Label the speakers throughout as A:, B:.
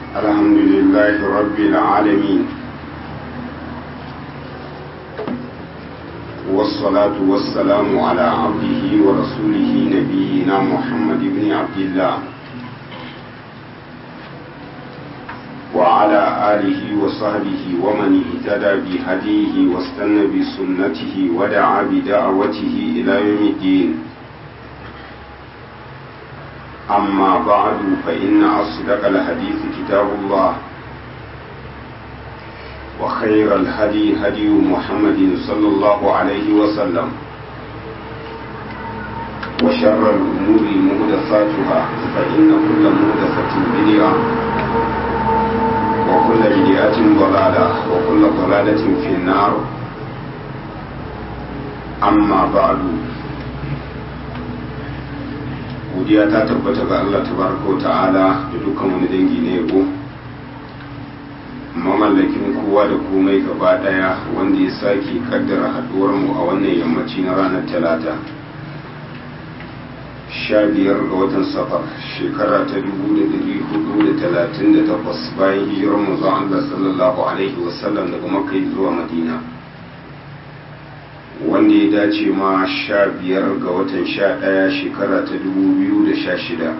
A: الحمد لله رب العالمين والصلاة والسلام على عبده ورسوله نبينا محمد بن عبد الله وعلى آله وصحبه ومن اهتدى بهديه واستنى بسنته ودعا بدعوته إلى يوم الدين أما بعد فإن أصدق الحديث كتاب الله وخير الهدي هدي محمد صلى الله عليه وسلم وشر الأمور مهدفاتها فإن كل مهدفة بدعة وكل بدعة ضلالة وكل ضلالة في النار أما بعد godiya ta tabbata ga Allah tabaraka ta'ala da dukkan wani dangi na yabo mamallakin kowa da komai gaba daya wanda ya sake kaddara haduwar mu a wannan yammaci na ranar talata sha biyar ga watan safar shekara ta dubu da dari hudu da talatin da takwas bayan hijirar manzon Allah sallallahu alaihi wasallam daga makka zuwa madina wanda ya dace ma sha biyar ga watan sha ɗaya shekara ta dubu biyu da sha shida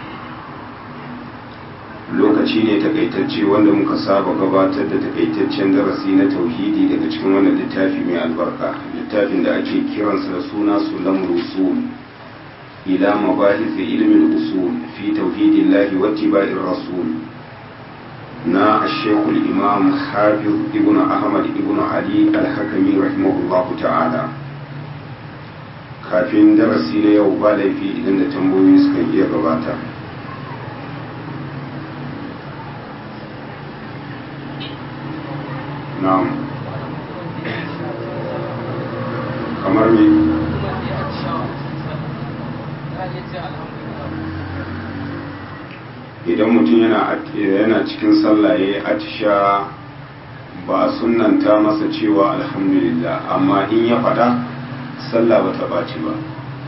A: lokaci ne takaitacce wanda muka saba gabatar da takaitaccen darasi na tauhidi daga cikin wannan littafi mai albarka littafin da ake kiransa da suna sulam rusul ila mabahith ilmin usul fi tauhidillahi wa tiba'ir rasul na shekul imam hafiz ibn ahmad ibn ali alhakami rahimahullahu ta'ala kafin darasi na yau ba laifi idan da tambayoyi suka iya gabata na'am kamar me idan mutum yana cikin sallah ya yi atisha ba a sunanta masa cewa alhamdulillah amma in ya fada sallah ba ta ɓaci ba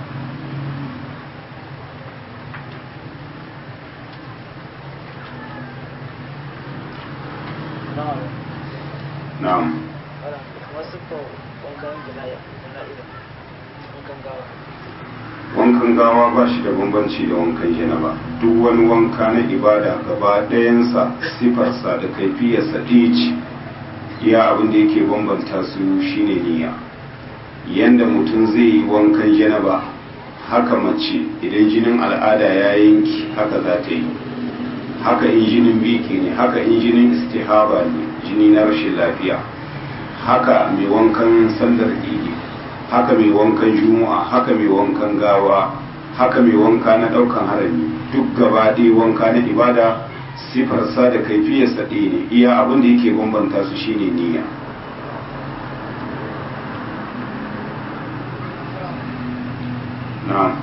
A: na'am wankan gawa ba shi da bambanci da wankan janaba duk wani wanka na ibada gaba ɗayansa sifarsa da kaifiyarsa ɗaya ce iya abin da yake bambanta su shine niyya yanda mutum zai yi wankan janaba haka mace idan jinin al'ada ya yanki haka za ta yi haka in jinin biki ne haka in jinin istihaba ne jini na rashin lafiya haka mai wankan sallar idi haka mai wankan juma'a haka mai wankan gawa haka mai wanka na daukan harami duk gaba ɗaya wanka na ibada sifarsa da kaifiyarsa ɗaya ne iya abin da yake bambanta su shine niyya na'am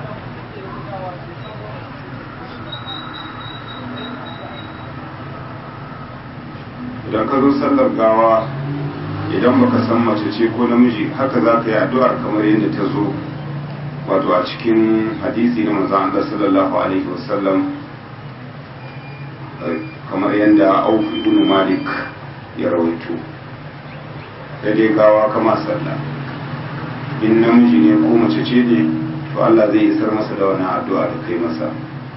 A: idan ka zo sallar gawa idan baka san mace ce ko namiji haka za ka yi addu'ar kamar yadda ta zo wato a cikin hadisi na manzon Allah sallallahu alaihi wasallam kamar yadda Auf ibn Malik ya rawaito sai dai gawa kama sallah in namiji ne ko mace ce ne to Allah zai isar masa da wani addu'a da kai masa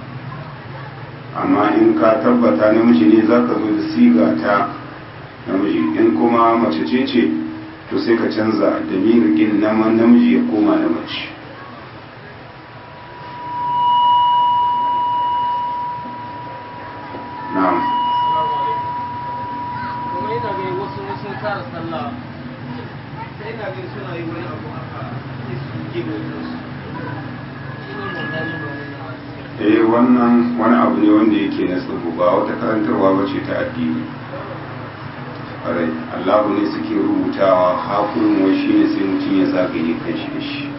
A: amma in ka tabbata namiji ne zaka zo da siga ta namiji in kuma mace ce ce to sai ka canza da mirikin naman namiji ya koma na mace na'am
B: kuma yana gani wasu sun kara sallah sai na gani suna yi wani abu haka sai su gebe su shi ne mun dani ba wani
A: eh wannan wani abu ne wanda yake na tsubu ba wata karantarwa ba ce ta addini ƙwarai allahu ne suke rubutawa hakurin wai shi ne sai mutum ya zagaye kan shi da shi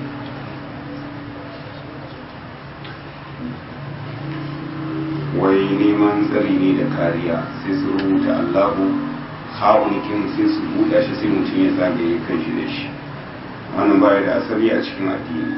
A: wai neman tsari ne da kariya sai su rubuta allahu haƙunikin sai su buɗa shi sai mutum ya zagaye kan shi da shi wannan baya da asali a cikin addini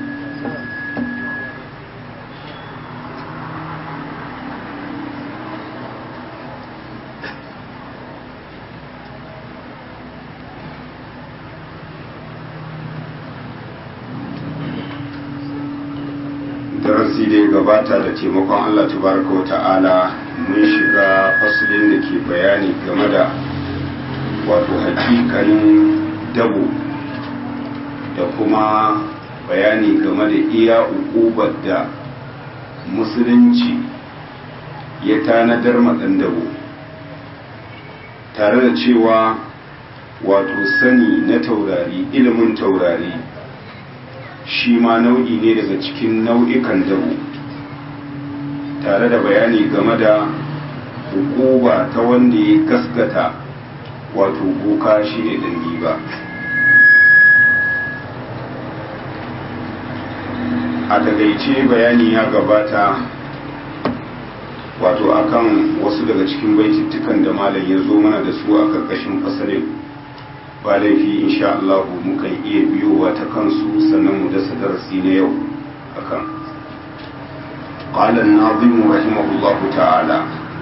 A: darasi da ya gabata da taimakon Allah tabaraka wa ta'ala mun shiga fasulin da ke bayani game da wato hakikalin dabo da kuma bayani game da iya ukubar da musulunci ya tanadar maɗan dabo tare da cewa wato sani na taurari ilimin taurari shi ma nau'i ne daga cikin nau'ikan dabo tare da bayani game da hukuba ta wanda ya gaskata wato boka shi ne dangi ba a takaice bayani ya gabata wato akan wasu daga cikin baitittukan da malam ya zo mana da su a karkashin fasalin ba laifi insha Allah mukan iya biyowa ta kansu sannan mu dasa darasi na yau akan قال الناظم رحمه الله تعالى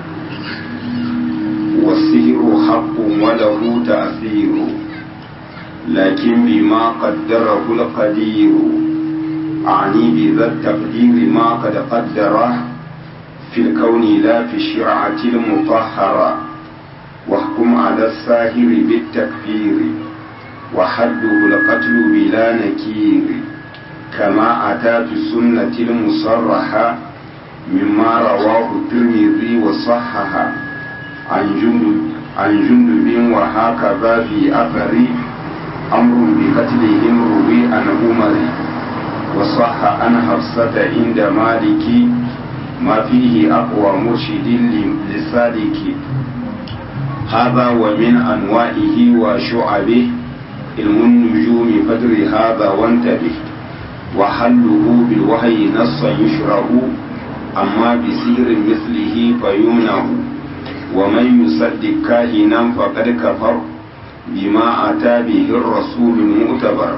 A: والسحر حق وله تأثير لكن بما قدره القدير أعني بذا التقدير ما قد قدره في الكون لا في الشرعة المطهرة واحكم على الساهر بالتكفير وحده القتل بلا نكير كما أتى في السنة المصرحة مما رواه الترمذي وصححه عن جندب عن جندب وهكذا في أثر أمر بقتلهم روي عن عمر وصح عن حفصة عند مالك ما فيه أقوى مرشد لسالك هذا ومن أنواعه وشعبه علم النجوم قدر هذا وانتبه وحله بالوحي نصا يشرع أما بسير مثله فيمنع ومن يصدق كاهنا فقد كفر بما أتى به الرسول المؤتبر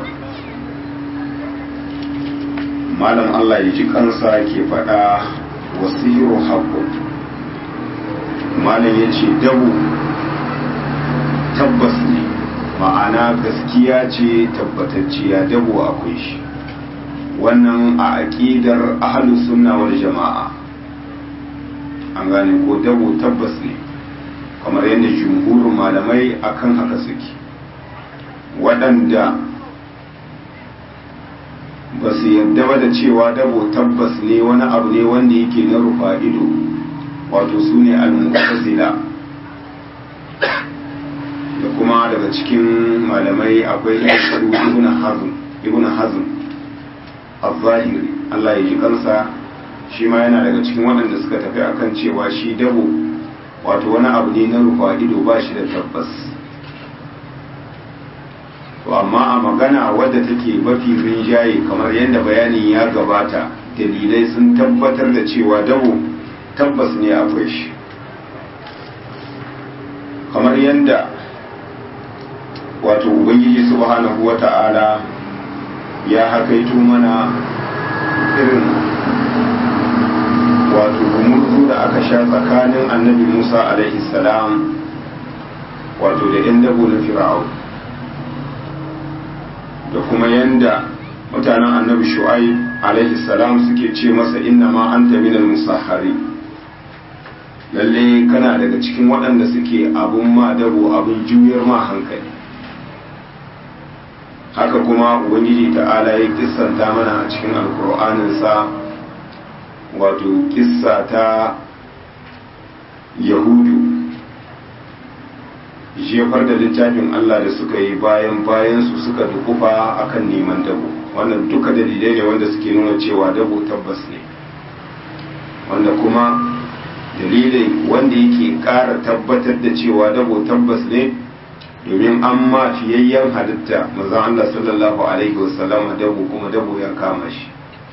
A: malam Allah ya ji kansa ke faɗa wasiru haƙƙun malam ya ce dabu tabbas ne ma'ana gaskiya ce tabbatacciya dabu akwai shi wannan a aƙidar ahalus sunna wal jama'a an gane ko dabu tabbas ne kamar yadda jumhurin malamai akan haka suke waɗanda ba su yarda ba da cewa dabo tabbas ne wani abu ne wanda yake na rufa ido wato su ne al-mu'tazila da kuma daga cikin malamai akwai su ibn hazm ibn hazm az-zahiri Allah ya ji kansa shi ma yana daga cikin waɗanda suka tafi akan cewa shi dabo wato wani abu ne na rufa ido ba shi da tabbas to amma a magana wadda take mafi rinjaye kamar yadda bayanin ya gabata dalilai sun tabbatar da cewa dabo tabbas ne akwai shi kamar yadda wato ubangiji subhanahu wata'ala ya hakaito mana irin wato gumurzu da aka sha tsakanin annabi musa alaihi salam wato da 'yan dabo na fir'aun da kuma yanda mutanen annabi shu'aib alaihi salam suke ce masa inna ma anta minal musahhari lalle kana daga cikin waɗanda suke abun ma dabo abun juyar ma hankali haka kuma ubangiji ta'ala ya kissanta mana a cikin alkur'aninsa wato kissa ta yahudu jefar da littafin Allah da suka yi bayan bayan su suka dukufa akan neman dabo wannan duka dalilai ne wanda suke nuna cewa dabo tabbas ne wanda kuma dalilai wanda yake ƙara tabbatar da cewa dabo tabbas ne domin an ma fiyayyen halitta mazan Allah sallallahu alaihi wasallam dabo kuma dabo ya kama shi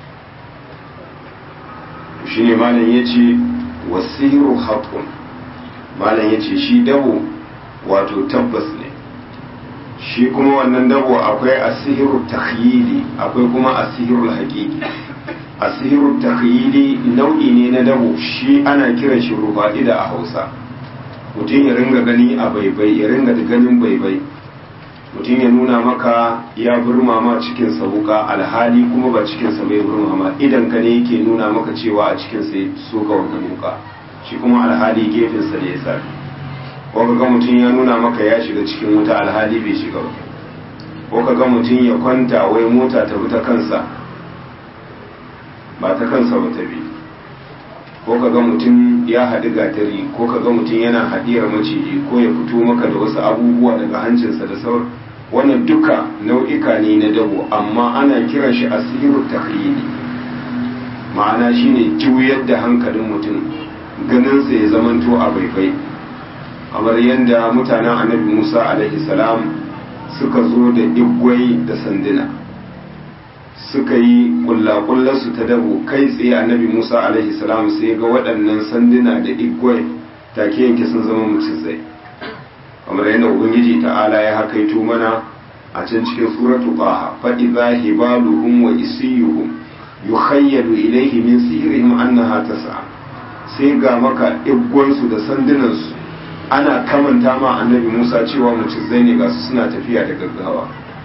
A: shi ne malam ya ce wasiru haƙun malam ya ce shi dabo wato tabbas ne shi kuma wannan dabo akwai asihiru takhyili akwai kuma asihiru haƙiƙi asihiru takhyili nau'i ne na dabo shi ana kiran shi rufa'ida a hausa mutum ya ringa gani a baibai ya ringa ganin baibai mutum ya nuna maka ya burma ma cikinsa wuka alhali kuma ba cikinsa bai burma ma idan ka ne yake nuna maka cewa a cikinsa ya soka wannan wuka shi kuma alhali gefensa da ya sami ko ga mutum ya nuna maka ya shiga cikin wuta alhali bai shiga ba ko ka ga mutum ya kwanta wai mota ta bi ta kansa ba ta kansa ba ta bi ko ka ga mutum ya haɗu gatari ko ka ga mutum yana haɗiyar maciji ko ya fito maka da wasu abubuwa daga hancinsa da sauran wannan duka nau'ika ne na dabo amma ana kiran shi asiru taklidi ma'ana shine juyar da hankalin mutum ganinsa ya zamanto a baifai kamar yadda mutanen annabi musa alaihi salam suka zo da igwai da sanduna suka yi kullakullarsu ta dabo kai tsaye annabi musa alaihi salam sai ga waɗannan sanduna da igwai take yanke sun zama mutum zai kamar yadda ubangiji ta'ala ya hakaito mana a can cikin suratu qaha fa idza hibaluhum wa isiyuhum yukhayyalu ilayhi min sihrihim annaha tas'a sai ga maka igwansu da sandunansu ana kamanta ma annabi Musa cewa mucizai ne ga su suna tafiya da gaggawa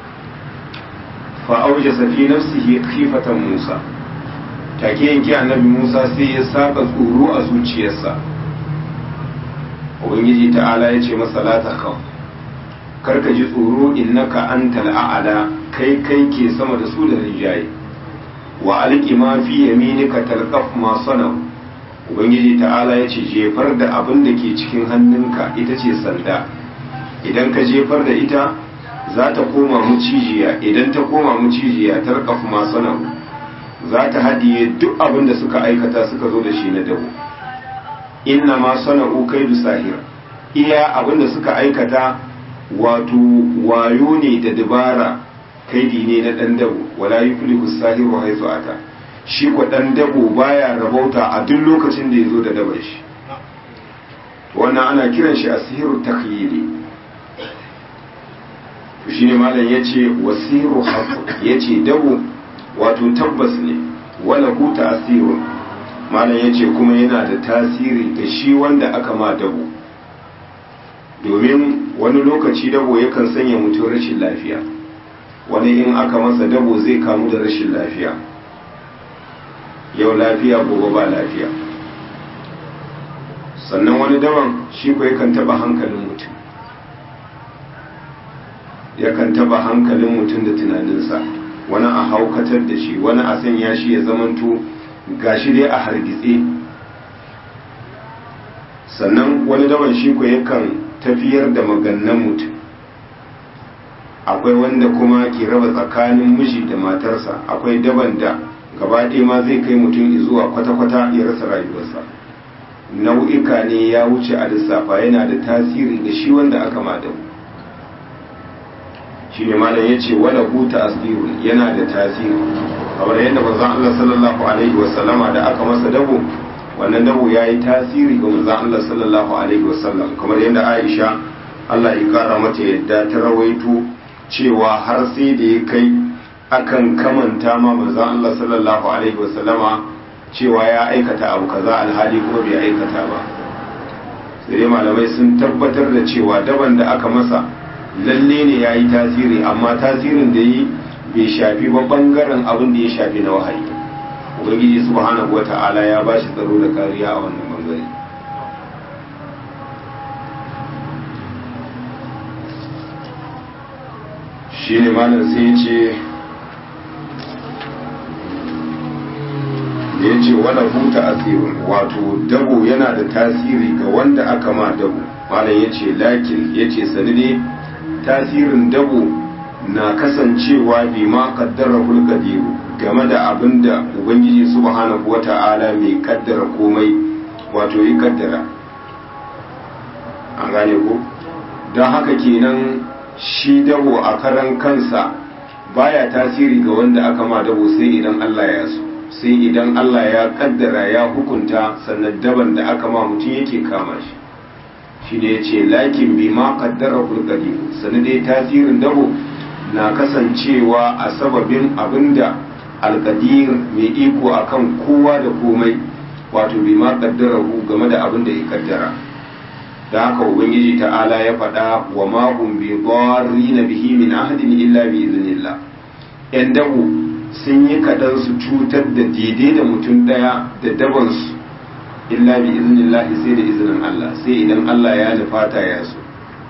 A: fa aujasa fi nafsihi khifatan Musa take yanke annabi Musa sai ya saka tsoro a zuciyarsa ubangiji ta'ala ya ce masa la takhaf karka ji tsoro innaka antal a'la kai kai ke sama da su da rijaye wa alqi ma fi yaminika talqaf ma sanau ubangiji ta'ala ya ce jefar da abin da ke cikin hannunka ita ce sanda idan ka jefar da ita za ta koma mucijiya idan ta koma mucijiya tarqaf ma sanau za ta haɗiye duk abin da suka aikata suka zo da shi na dabo inna ma sana'u kaidu sahir iya abinda suka aikata wato wayo ne da dabara kaidi ne na dan dabo wala yuflihu sahiru haythu ata shi ko dan dabo baya rabauta a duk lokacin da yazo da dabar shi wannan ana kiran shi asiru takhyili shine malam yace wasiru haqq yace dabo wato tabbas ne wala hu ta'sirun malam ya ce kuma yana da tasiri ga shi wanda aka ma dabo domin wani lokaci dabo yakan sanya mutum rashin lafiya wani in aka masa dabo zai kamu da rashin lafiya yau lafiya gobe ba lafiya sannan wani daban shi ko yakan taba hankalin mutum yakan taba hankalin mutum da tunaninsa wani a haukatar da shi wani a sanya shi ya zamanto gashi dai a hargitse sannan wani daban shi ko yakan tafiyar da magannan mutum akwai wanda kuma ke raba tsakanin miji da matarsa akwai daban da gaba ɗaya ma zai kai mutum zuwa kwata-kwata ya rasa rayuwarsa nau'ika ne ya wuce a lissafa yana da tasiri ga shi wanda aka madabu shi ne malam ya ce wala huta asirun yana da tasiri kamar yadda manzon Allah sallallahu alaihi wasallama da aka masa dabo wannan dabo ya yi tasiri ga manzon Allah sallallahu alaihi wasallam kamar yadda Aisha Allah ya kara mata yadda ta rawaito cewa har sai da ya kai akan kamanta ma manzon Allah sallallahu alaihi wasallama cewa ya aikata abu kaza alhali kuma bai aikata ba sai dai malamai sun tabbatar da cewa daban da aka masa lalle ne ya yi tasiri amma tasirin da yi bai shafi ba bangaren abin da ya shafi na wahayi ubangiji subhanahu wata'ala ya ba shi tsaro da kariya a wannan bangare shi ne malam sai ce da ya ce wala huta asirin wato dabo yana da tasiri ga wanda aka ma dabo malam ya ce lakin ya ce sani ne tasirin dabo na kasancewa bi ma kaddara hulkadiru game da abin da ubangiji subhanahu wata'ala mai kaddara komai wato yi kaddara an gane ko don haka kenan shi dabo a karan kansa baya tasiri ga wanda aka ma dabo sai idan Allah ya so sai idan Allah ya kaddara ya hukunta sannan daban da aka ma mutum yake kama shi shi ne ya ce lakin bi ma kaddara hulkadi sani dai tasirin dabo na kasancewa a sababin abinda alkadir mai iko akan kowa da komai wato bi ma kaddara hu game da abin da ya kaddara da haka ubangiji ta'ala ya faɗa wa ma hum bi na bihi min ahadin illa bi iznillah yan dabo sun yi kaɗan su cutar da daidai da mutum ɗaya da dabansu illa bi iznillah sai da izinin Allah sai idan Allah ya nufata ya so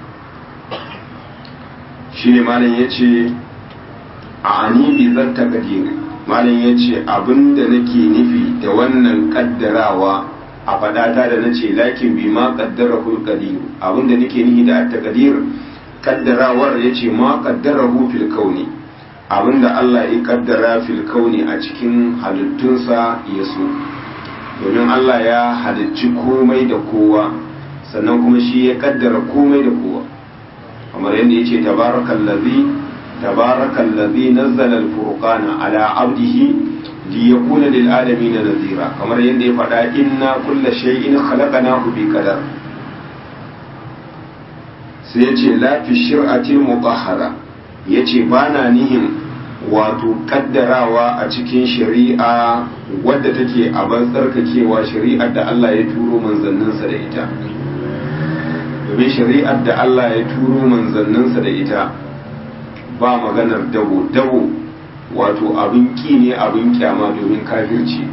A: shi ne malam ya ce a ani bi zatta kadiri malam ya ce abinda nake nufi da wannan kaddarawa a fadata da nace lakin bi ma kaddara hul qadir abinda nake nufi da at-taqdir kaddarawar yace ma qaddarahu fil kauni abinda Allah ya kaddara fil kauni a cikin halittunsa ya so domin Allah ya halicci komai da kowa sannan kuma shi ya kaddara komai da kowa kamar yadda yace tabarakallazi tabarakallazi nazzala al-furqana ala abdihi liyakuna lil alamin nazira kamar yadda ya faɗa inna kulla shay'in khalaqnahu bi qadar sai yace la fi shir'atil mutahhara yace bana nihin wato kaddarawa a cikin shari'a wadda take a ban tsarkakewa shari'ar da Allah ya turo manzanninsa da ita domin shari'ar da Allah ya turo manzanninsa da ita ba maganar dabo dabo wato abin ki ne abin kyama domin kafirci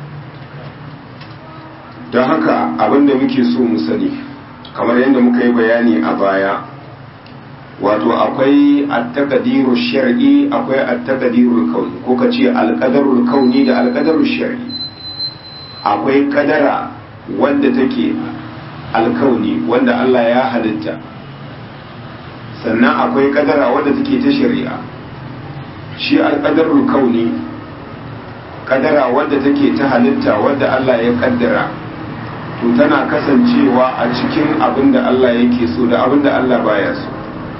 A: don haka abin da muke so mu sani kamar yadda muka yi bayani a baya wato akwai attaqdirul shar'i akwai attaqdirul kauni ko ka ce alqadarul kauni da alqadarul shar'i akwai kadara wanda take alkauni wanda Allah ya halitta sannan akwai kadara wanda take ta shari'a shi alƙadarul kauni kadara wadda take ta halitta wadda Allah ya kaddara to tana kasancewa a cikin abin da Allah yake so da abin da Allah baya so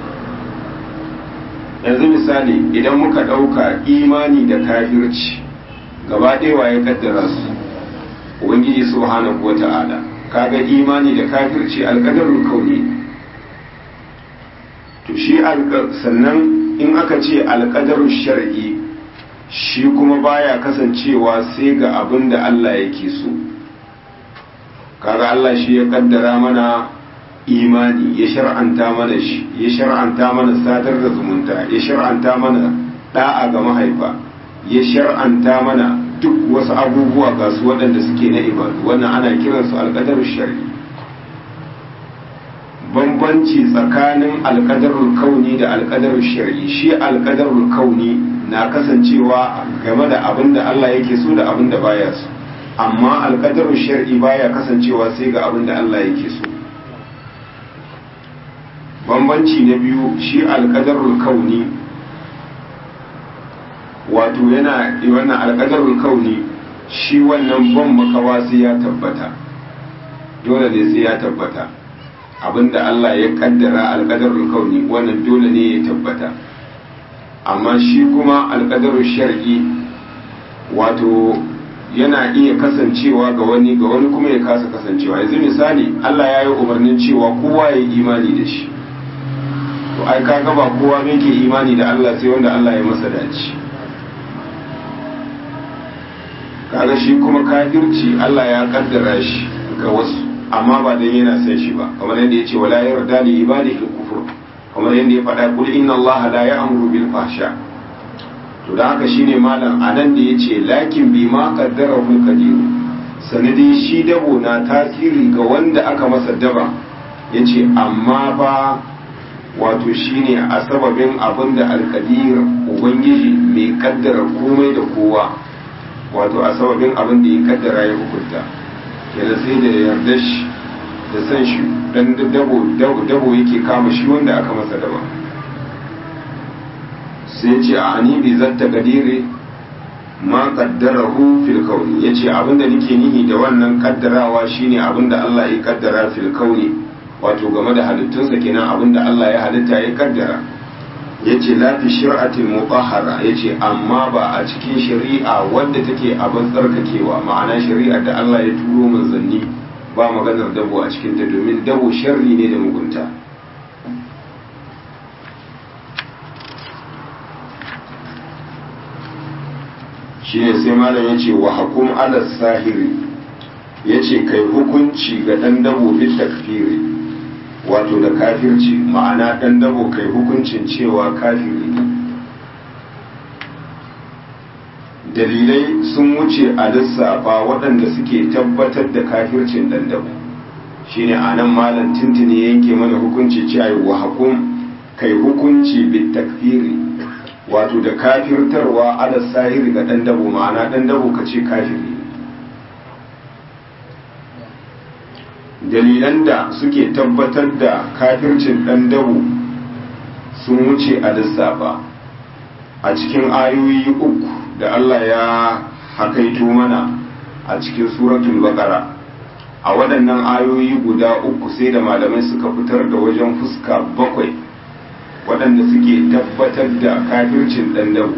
A: yanzu misali idan muka ɗauka imani da kafirci gaba ɗewa ya kaddara su ubangiji subhanahu wa ta'ala kaga imani da kafirci alƙadarul kauni to shi sannan in aka ce alƙadarul shar'i shi kuma baya kasancewa sai ga abin da Allah yake so kaga Allah shi ya kaddara mana imani ya shar'anta mana shi ya shar'anta mana sadar da zumunta ya shar'anta mana da'a ga mahaifa ya shar'anta mana duk wasu abubuwa ga su waɗanda suke na ibadu wannan ana kiransu alƙadarul shar'i bambanci tsakanin alƙadarul kauni da alƙadarul shar'i shi alƙadarul kauni na kasancewa game da abin da Allah yake so da abin da baya so amma alƙadarul shar'i baya kasancewa sai ga abin da Allah yake so bambanci na biyu shi alƙadarul kauni wato yana wannan alƙadarul kauni shi wannan ban makawa sai ya tabbata dole ne sai ya tabbata abinda Allah ya kaddara alƙadarul kauni wannan dole ne ya tabbata amma shi kuma alƙadarul shar'i wato yana iya kasancewa ga wani ga wani kuma ya kasa kasancewa yanzu misali Allah ya yi umarnin cewa kowa ya yi imani da shi to ai kaga ba kowa ne ke imani da Allah sai wanda Allah ya masa dace kaga shi kuma kafirci Allah ya kaddara shi ga wasu amma ba dan yana son shi ba kamar yadda yace wala yarda li ibadihi kufur kamar yadda ya faɗa kul inna Allah la ya'muru bil fahsha to da haka shine malam anan da yace lakin bi ma qaddarahu qadir sanadi shi dabo na tasiri ga wanda aka masa daba yace amma ba wato shine a sababin abin da alkadir ubangiji mai kaddara komai da kowa wato a sababin abin da ya kaddara ya hukunta yana sai da yarda shi da san shi dan dabo dabo yake kama shi wanda aka masa daba sai ce a ani bi zatta kadire ma qaddarahu fil kauni yace abinda nake nihi da wannan kaddarawa shine abinda Allah ya kaddara fil kauni wato game da halittunsa kenan abinda Allah ya halitta ya kaddara yace la fi shir'atil mutahhara yace amma ba a cikin shari'a wadda take abin tsarkakewa ma'ana shari'ar da Allah ya turo manzanni ba maganar dabo a cikin ta domin dabo sharri ne da mugunta shine sai malam yace wa hakum ala sahiri yace kai hukunci ga dan dabo bil takfiri wato da kafirci ma'ana ɗan dabo kai hukuncin cewa kafiri ne dalilai sun wuce a lissafa waɗanda suke tabbatar da kafircin ɗan dabo shine a nan malam tintini yanke mana hukunci cewa wa hukum kai hukunci bit takfiri wato da kafirtarwa ala sahiri ga ɗan dabo ma'ana ɗan dabo ka ce kafiri dalilan da suke tabbatar da kafircin ɗan dabo sun wuce a lissafa a cikin ayoyi uku da Allah ya hakaito mana a cikin suratul baqara a waɗannan ayoyi guda uku sai da malamai suka fitar da wajen fuska bakwai waɗanda suke tabbatar da kafircin ɗan dabo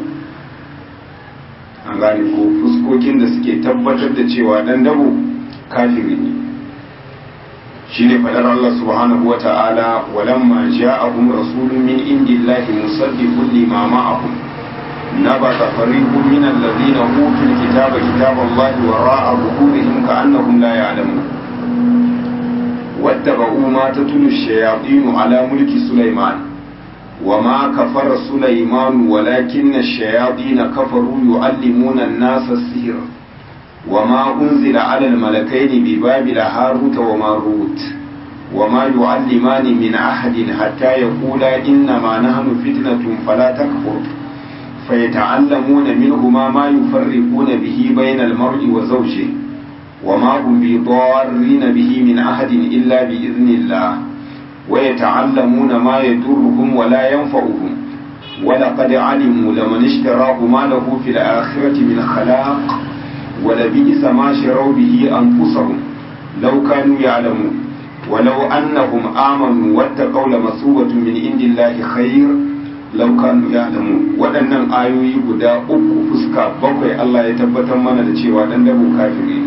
A: an gane ko fuskokin da suke tabbatar da cewa ɗan dabo kafiri ne shine fadar Allah subhanahu wa ta'ala walamma ja'ahum rasulun min indillahi musaddiqun lima ma'ahum nabata fariqun min alladhina utul kitaba kitaballahi wara'a zuhurihim ka'annahum la ya'lamun wattaba'u ma tatlu ash-shayatin ala mulki sulaiman وما كفر سليمان ولكن الشياطين كفروا يعلمون الناس السحر وما أنزل على الملكين ببابل هاروت وماروت وما يعلمان من أحد حتى يقولا إنما نحن فتنة فلا تكفر فيتعلمون منهما ما يفرقون به بين المرء وزوجه وما هم بضارين به من أحد إلا بإذن الله ويتعلمون ما يضرهم ولا ينفعهم ولقد علموا لمن اشتراه ما له في الآخرة من خلاق ولبئس ما شروا به أنفسهم لو كانوا يعلمون ولو أنهم آمنوا واتقوا لمثوبة من عند الله خير لو كانوا يعلمون waɗannan ayoyi guda uku fuska bakwai Allah ya tabbatar mana da cewa dan dabo kafiri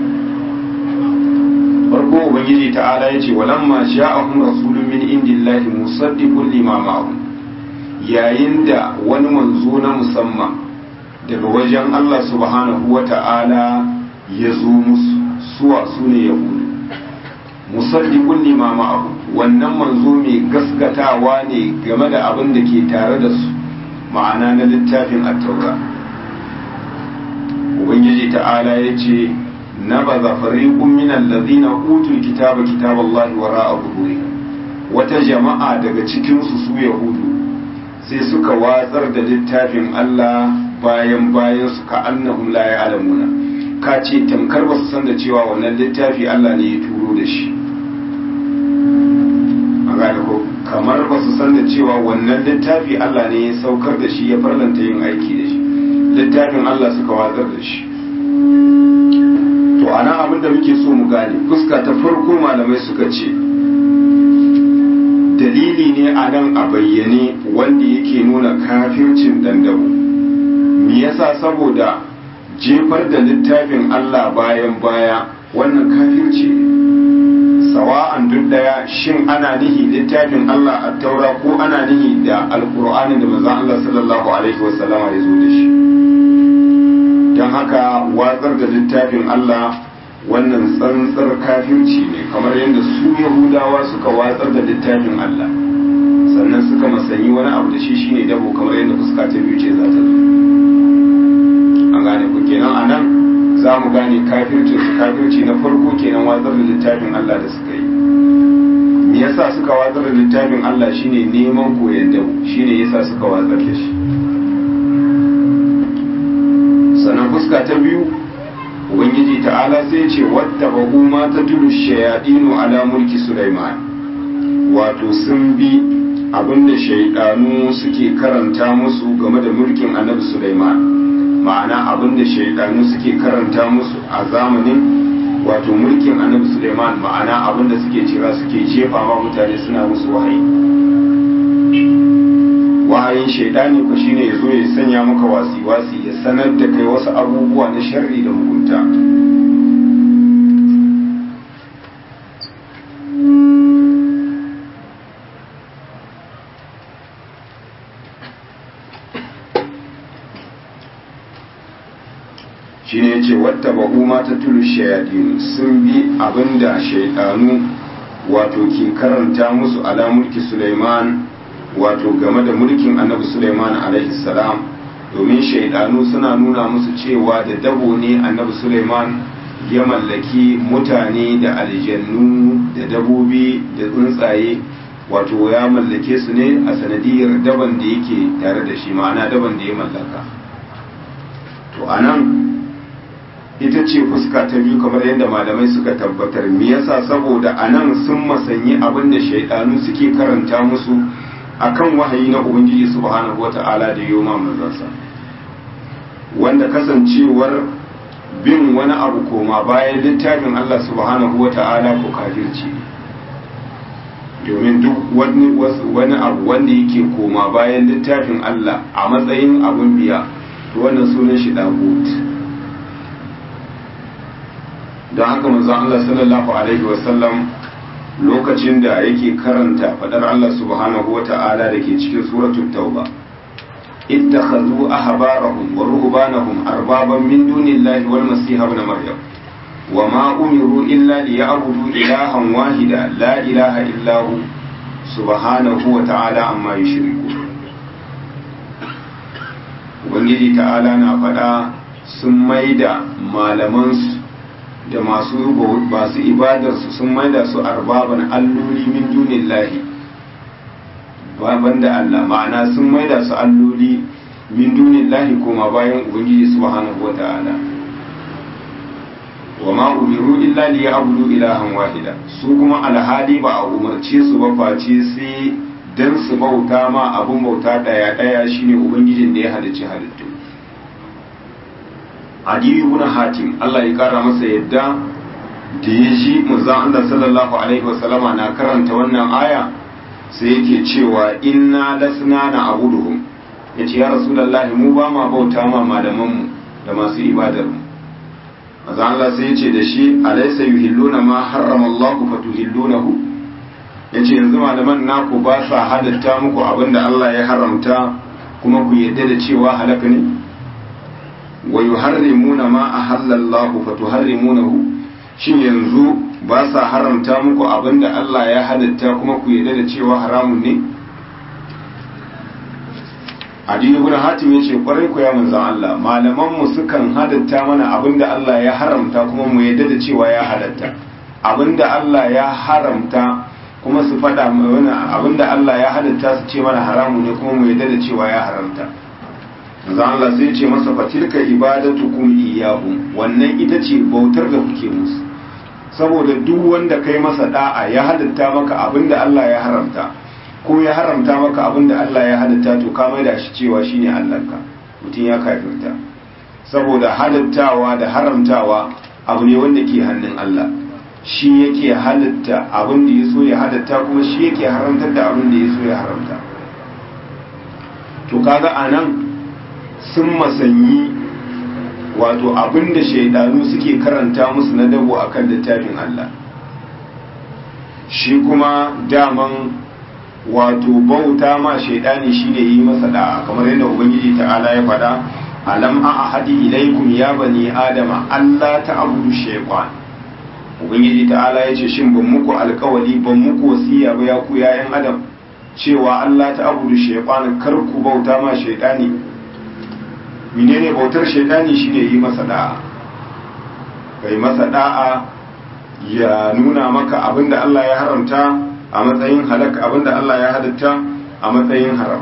A: farko ubangiji ta'ala ya ce walamma sha'ahum rasulun min indillahi musaddiqun lima ma'ahum yayin da wani manzo na musamman daga wajen Allah subhanahu wa ta'ala ya zo musu suwa su ne yahudu musaddiqun lima ma'ahu wannan manzo mai gaskatawa ne game da abin da ke tare da su ma'ana na littafin at-taura ubangiji ta'ala ya ce nabaza fariqun min allazina utul kitaba kitaballahi wara'a zuhurihim wata jama'a daga cikin su su yahudu sai suka watsar da littafin Allah bayan bayan su ka annahum la ya'lamuna ka ce tamkar ba su san da cewa wannan littafi Allah ne ya turo da shi an ko kamar ba su san da cewa wannan littafi Allah ne ya saukar da shi ya farlanta yin aiki da shi littafin Allah suka watsar da shi to ana abin da muke so mu gane fuska ta farko malamai suka ce dalili ne a nan a bayyane wanda yake nuna kafircin dandabo me yasa saboda jefar da littafin Allah bayan baya wannan kafirci sawa'an duk daya shin ana nihi littafin Allah a taura ko ana nihi da alkur'ani da manzon Allah sallallahu alaihi wasallama ya zo da shi don haka watsar da littafin Allah wannan tsantsar kafirci ne kamar yadda su yahudawa suka watsar da littafin Allah sannan suka masanyi wani abu da shi shine dabo kamar yadda fuska ta biyu ce za ta zo an gane ku kenan a nan za mu gane kafircin su kafirci na farko kenan watsar da littafin Allah da suka yi me yasa suka watsar da littafin Allah shine neman koyon dabo shine yasa suka watsar da shi sannan fuska ta biyu ubangiji ta'ala sai ce wadda bahu ma ta tulu shayadinu ala mulki sulaiman wato sun bi abinda shaidanu suke karanta musu game da mulkin annabi sulaiman ma'ana abinda shaidanu suke karanta musu a zamanin wato mulkin annabi sulaiman ma'ana abinda suke cira suke jefa ma mutane suna musu wahayi wahayin shaidani ku shine ya zo ya sanya maka wasi-wasi ya sanar da kai wasu abubuwa na sharri da mugunta shine yace wata ba'u ma ta tulu shayadin sun bi abinda shaidanu wato ke karanta musu ala mulki Sulaiman wato game da mulkin annabi Sulaiman alaihi salam domin shaidanu suna nuna musu cewa da dabo ne annabi Sulaiman ya mallaki mutane da aljannu da dabobi da tsuntsaye wato ya mallake su ne a sanadiyar daban da yake tare da shi ma'ana daban da ya mallaka to anan ita ce fuska ta biyu kamar yadda malamai suka tabbatar me yasa saboda anan sun masanyi abin da shaidanu suke karanta musu akan wahayi na ubangiji subhanahu wata'ala da yoma manzansa wanda kasancewar bin wani abu koma bayan littafin Allah subhanahu wata'ala ko kafirci domin duk wani wani abu wanda yake koma bayan littafin Allah a matsayin abun biya to wannan sunan shi dagut don haka manzon Allah sallallahu alaihi wasallam lokacin da yake karanta fadar Allah subhanahu wa ta'ala da ke cikin suratul tauba ittakhadhu ahbarahum wa ruhbanahum arbaban min dunillahi wal masih ibn maryam wa ma umiru illa liya'budu ilahan wahida la ilaha illa hu subhanahu wa ta'ala amma yushriku ubangiji ta'ala na fada sun maida malamansu da masu masu ibadarsu sun maida su arbaban alloli min dunin lahi baban da Allah ma'ana sun maida su alloli min dunin lahi koma bayan ubangiji subhanahu wa ta'ala wa ma umiru illa li ya'budu ilahan wahida su kuma alhali ba a umarce su ba face sai dan su bauta ma abun bauta daya daya shine ubangijin da ya halicci halittu Adiyu ibn Hatim Allah ya kara masa yadda da ya ji manzon Allah sallallahu alaihi wasallama na karanta wannan aya sai yake cewa inna lasna na abuduhum yace ya rasulullahi mu ba ma bauta ma malaman mu da masu ibadar mu manzon Allah sai yace da shi alaysa yuhilluna ma harrama Allah fatuhillunahu yace yanzu malaman naku ba sa halatta muku abinda Allah ya haramta kuma ku yadda da cewa halaka ne wa yuharrimuna ma ahallallahu fatuharrimunahu shin yanzu ba sa haramta muku abinda Allah ya halatta kuma ku yarda da cewa haramun ne Adini ibn Hatim yace kwarai ku ya manzon Allah malaman mu sukan halatta mana abinda Allah ya haramta kuma mu yarda da cewa ya halatta abinda Allah ya haramta kuma su faɗa mana abinda Allah ya halatta su ce mana haramu ne kuma mu yarda da cewa ya haramta manzo Allah sai ce masa fatilka ibadatukum iyyahum wannan ita ce bautar da kuke musu saboda duk wanda kai masa da'a ya halatta maka abinda Allah ya haramta ko ya haramta maka abinda Allah ya halatta to ka mai da shi cewa shine Allahnka mutum ya kafirta saboda halattawa da haramtawa abu ne wanda ke hannun Allah shi yake halitta abin da ya so ya halatta kuma shi yake haramtar da abin da ya so ya haramta to kaga anan sun masanyi wato abin da shaidanu suke karanta musu na dabo akan littafin Allah shi kuma daman wato bauta ma shaidani shine yi masa da'a kamar yadda ubangiji ta'ala ya faɗa alam a ahadi ilaikum ya bani adama Allah ta'budu shaytan ubangiji ta'ala ya ce shin ban muku alkawali ban muku wasiya ba ya ku yayan adam cewa Allah ta'budu shaytan kar ku bauta ma shaidani menene bautar shaidani shine yi masa da'a kai masa da'a ya nuna maka abinda Allah ya haramta a matsayin halak abinda Allah ya halitta a matsayin haram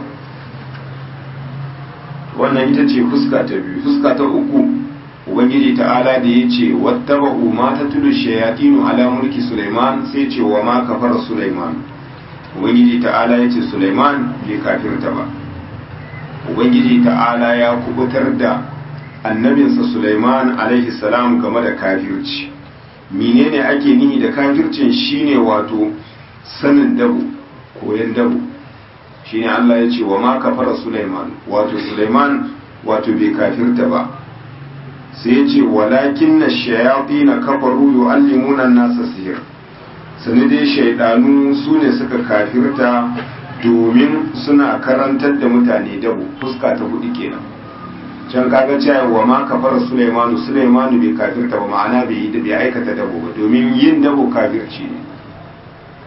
A: wannan ita ce fuska ta biyu fuska ta uku ubangiji ta'ala da ya ce wattaba'u ma tatlu shayatinu ala mulki Sulaiman sai ce wa ma kafara Sulaiman ubangiji ta'ala ya ce Sulaiman bai kafirta ba ubangiji ta'ala ya kubutar da annabinsa Sulaiman alaihi salam game da kafirci menene ake nihi da kafircin shine wato sanin dabo koyan dabo shine Allah ya ce wa ma kafara Sulaiman wato Sulaiman wato bai kafirta ba sai ya ce walakin na shayaɗi na kafaru yu'allimuna nasa sihir sani dai shaidanu su ne suka kafirta domin suna karantar da mutane dabo fuska ta hudu kenan can kaga cewa wa ma kafara Sulaimanu Sulaimanu bai kafirta ba ma'ana bai yi bai aikata dabo ba domin yin dabo kafirci ne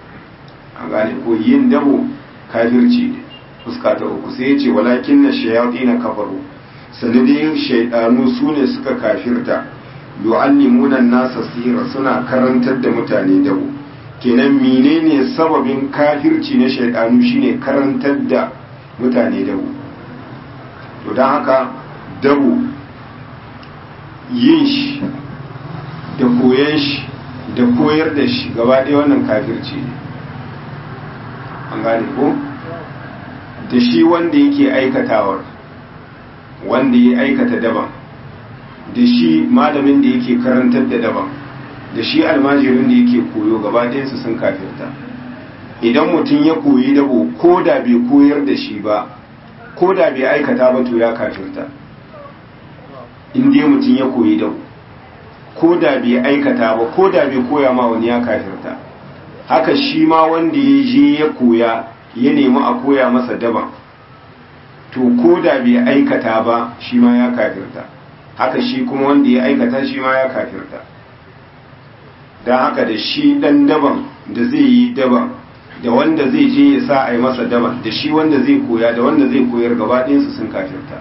A: an gane ko yin dabo kafirci ne fuska ta uku sai ya ce walakin na shayaɗi na kafaru sanadin shaidanu su ne suka kafirta yu'allimuna nasa sihira suna karantar da mutane dabo kenan menene sababin kafirci na shaidanu shine karantar da mutane dabo to don haka dabo yin shi da koyan shi da koyar da shi gaba ɗaya wannan kafirci ne an gane ko da shi wanda yake aikatawar wanda ya aikata daban da shi malamin da yake karantar da daban da shi almajirin da yake koyo gaba ɗayansu sun kafirta idan mutum ya koyi dabo ko da bai koyar da shi ba ko da bai aikata ba to ya kafirta in dai mutum ya koyi dabo ko da bai aikata ba ko da bai koya ma wani ya kafirta haka shi ma wanda ya je ya koya ya nemi a koya masa daban to ko da bai aikata ba shi ma ya kafirta haka shi kuma wanda ya aikata shi ma ya kafirta don haka da shi dan daban da zai yi daban da wanda zai je ya sa a yi masa daban da shi wanda zai koya da wanda zai koyar gaba ɗinsu sun kafirta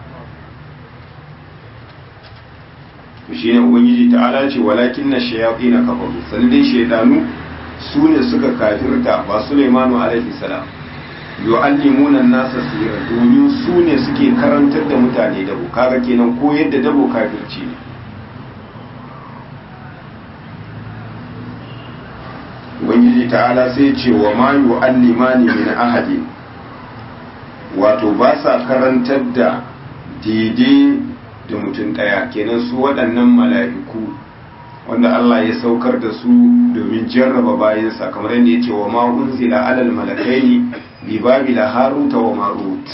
A: shi ne ubangiji ta'ala ce walakin na shayafi na kafaru sannan dai shaidanu su ne suka kafirta ba Sulaimanu alaihi salam yu'allimuna nasa sirra domin su ne suke karantar da mutane dabo kaga kenan ko yadda dabo kafirci ne ubangiji ta'ala sai ce wa ma yu'allimani min ahadin wato ba sa karantar da daidai da mutum ɗaya kenan su waɗannan mala'iku wanda Allah ya saukar da su domin jarraba bayansa kamar yadda ya ce wa ma unzila alal malakaini bi babila haruta wa marut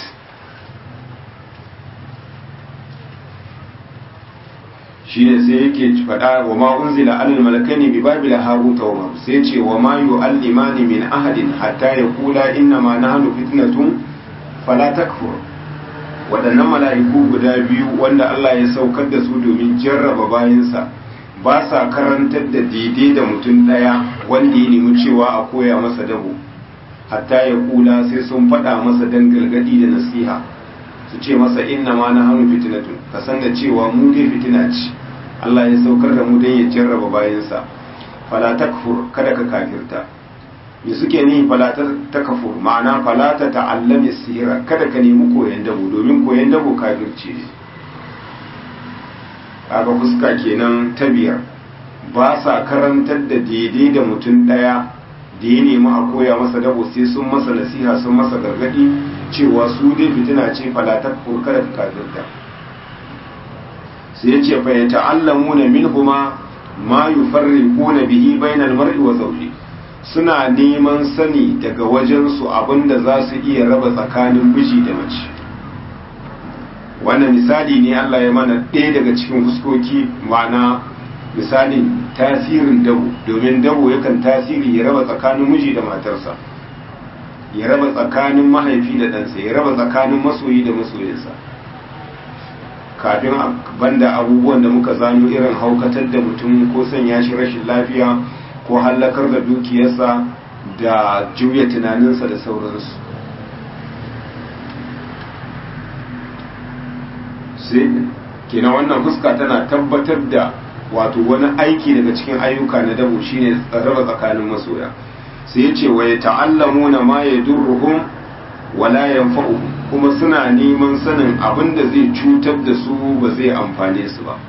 A: shine sai yake faɗa wa ma unzila alal malakaini bi babila haruta wa marut sai ce wa ma yu'allimani min ahadin hatta yaqula inna ma nahnu fitnatun fala takfur waɗannan mala'iku guda biyu wanda Allah ya saukar da su domin jarraba bayansa ba sa karantar da daidai da mutum ɗaya wanda ya nemi cewa a koya masa dabo hatta ya kula sai sun faɗa masa dan galgadi da nasiha su ce masa inna ma na hannu fitinatun ka san da cewa mu dai fitina ce Allah ya saukar da mu don ya jarraba bayansa fala takfur kada ka kafirta me suke ni fala takfur ma'ana fala ta ta'allami sihira kada ka nemi koyan dabo domin koyan dabo kafirci ne kaga fuska kenan ta biyar ba sa karantar da daidai da mutum ɗaya da ya nemi a koya masa dabo sai sun masa nasiha sun masa gargadi cewa su dai fitina ce falatar kada ka kafirta sai ya ce fa ya ta'allamu na minhuma ma yufarriquna bihi bainal mar'i wa zawji suna neman sani daga wajen su abinda za su iya raba tsakanin miji da mace wannan misali ne Allah ya mana ɗaya daga cikin fuskoki ma'ana misalin tasirin dabo domin dabo yakan tasiri ya raba tsakanin miji da matarsa ya raba tsakanin mahaifi da ɗansa ya raba tsakanin masoyi da masoyinsa kafin banda abubuwan da muka zano irin haukatar da mutum ko sanya shi rashin lafiya ko hallakar da dukiyarsa da juya tunaninsa da sauransu sai kenan wannan fuska tana tabbatar da wato wani aiki daga cikin ayyuka na dabo shine raba tsakanin masoya sai yace wa yata'allamuna ma yadurruhum wala yanfa'uhum kuma suna neman sanin abin da zai cutar da su ba zai amfane su ba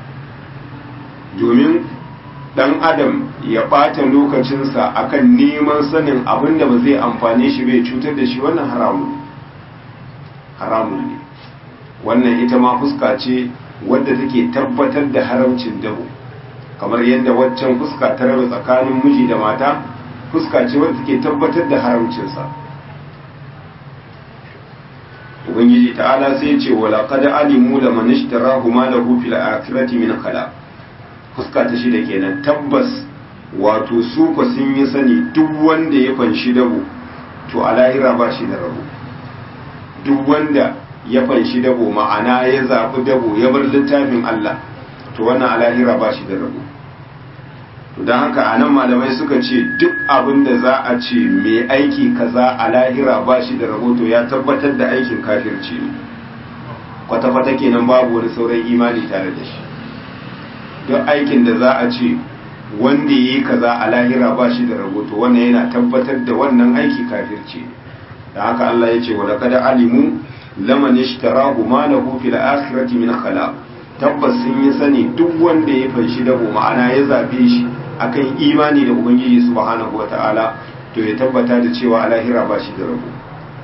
A: domin dan adam ya ɓata lokacinsa akan neman sanin abin da ba zai amfane shi bai cutar da shi wannan haramun haramun ne wannan ita ma fuska ce wadda take tabbatar da haramcin dabo kamar yadda waccan fuska ta raba tsakanin miji da mata fuska ce wadda take tabbatar da haramcinsa ubangiji ta'ala sai ce wala qad alimu la man ishtarahu ma lahu fil akhirati min khala fuska ta shida kenan tabbas wato su ko sun yi sani duk wanda ya fanshi dabo to a lahira ba shi da rabo duk wanda ya fanshi dabo ma'ana ya zaɓi dabo ya bar littafin Allah to wannan a lahira ba shi da rabo don haka a nan malamai suka ce duk abin da za a ce mai aiki kaza a lahira ba shi da rahoto ya tabbatar da aikin kafirci ne kwata-kwata kenan babu wani sauran imani tare da shi duk aikin da za a ce wanda yi kaza a lahira ba shi da rahoto wannan yana tabbatar da wannan aiki kafirci ne da haka Allah ya ce wa laqad alimu laman ishtarahu ma lahu fil akhirati min khalaq tabbas sun yi sani duk wanda ya fanshi dabo ma'ana ya zabe shi akan imani da ubangiji subhanahu wata'ala to ya tabbata da cewa a lahira ba shi da rabo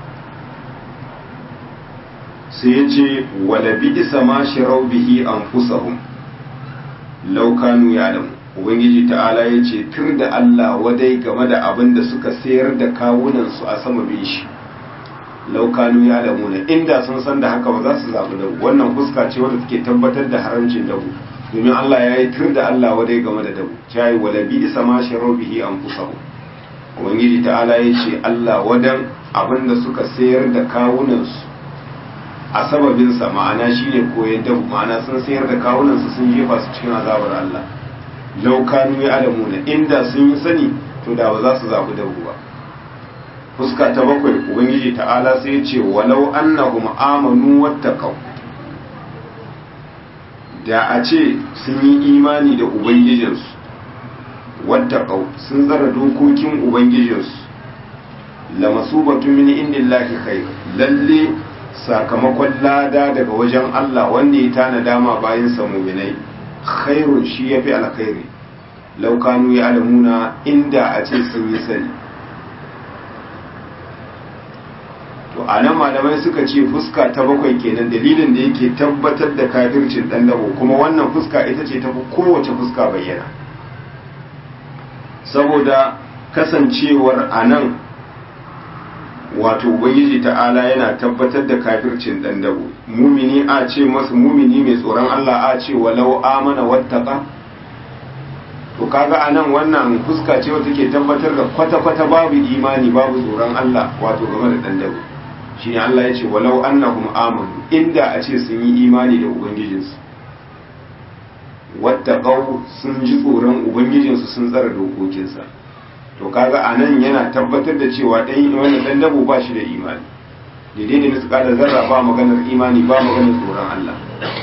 A: sai ya ce wala bi'sa ma shirau bihi anfusahum law kanu ya'lamu ubangiji ta'ala ya ce tur da Allah wadai game da abin da suka sayar da kawunansu a sama bin shi laukanu ya damu ne inda sun san da haka ba za su zaɓi dabu wannan fuska ce wadda take tabbatar da haramcin dabu domin Allah ya yi tur da Allah wadai game da dabu ta yi wala bi isa ma sharar bihi an fusahu ubangiji ta'ala ya ce Allah wadan abin da suka sayar da kawunansu a sababinsa ma'ana shine koyon dabu ma'ana sun sayar da kawunansu sun jefa su cikin azabar Allah laukanu ya adamu ne inda sun yi sani to da ba za su zaɓi dabu ba fuska ta bakwai ubangiji ta'ala sai ce walau annahum amanu wattaqaw da a ce sun yi imani da ubangijinsu wattaqaw sun zara dokokin ubangijinsu la masubatu min indillahi khair lalle sakamakon lada daga wajen Allah wanda ya tana dama bayan sa mu'minai khairun shi yafi alkhairi law kanu ya'lamuna inda a ce sun yi sani to a nan malamai suka ce fuska ta bakwai kenan dalilin da yake tabbatar da kafircin dan dabo kuma wannan fuska ita ce tafi kowace fuska bayyana saboda kasancewar a nan wato ubangiji ta'ala yana tabbatar da kafircin dan dabo mumini a ce masa mumini mai tsoron Allah a ce walau amana wattaqa to kaga anan wannan fuska ce wata ke tabbatar da kwata-kwata babu imani babu tsoron Allah wato game da dan dabo shine Allah ya ce walau annahum amanu inda a ce sun yi imani da ubangijinsu wattaqau sun ji tsoron ubangijinsu sun tsara dokokinsa to kaga anan yana tabbatar da cewa dan wannan dan dabo ba shi da imani daidai da misƙalar zarra ba maganar imani ba maganar tsoron Allah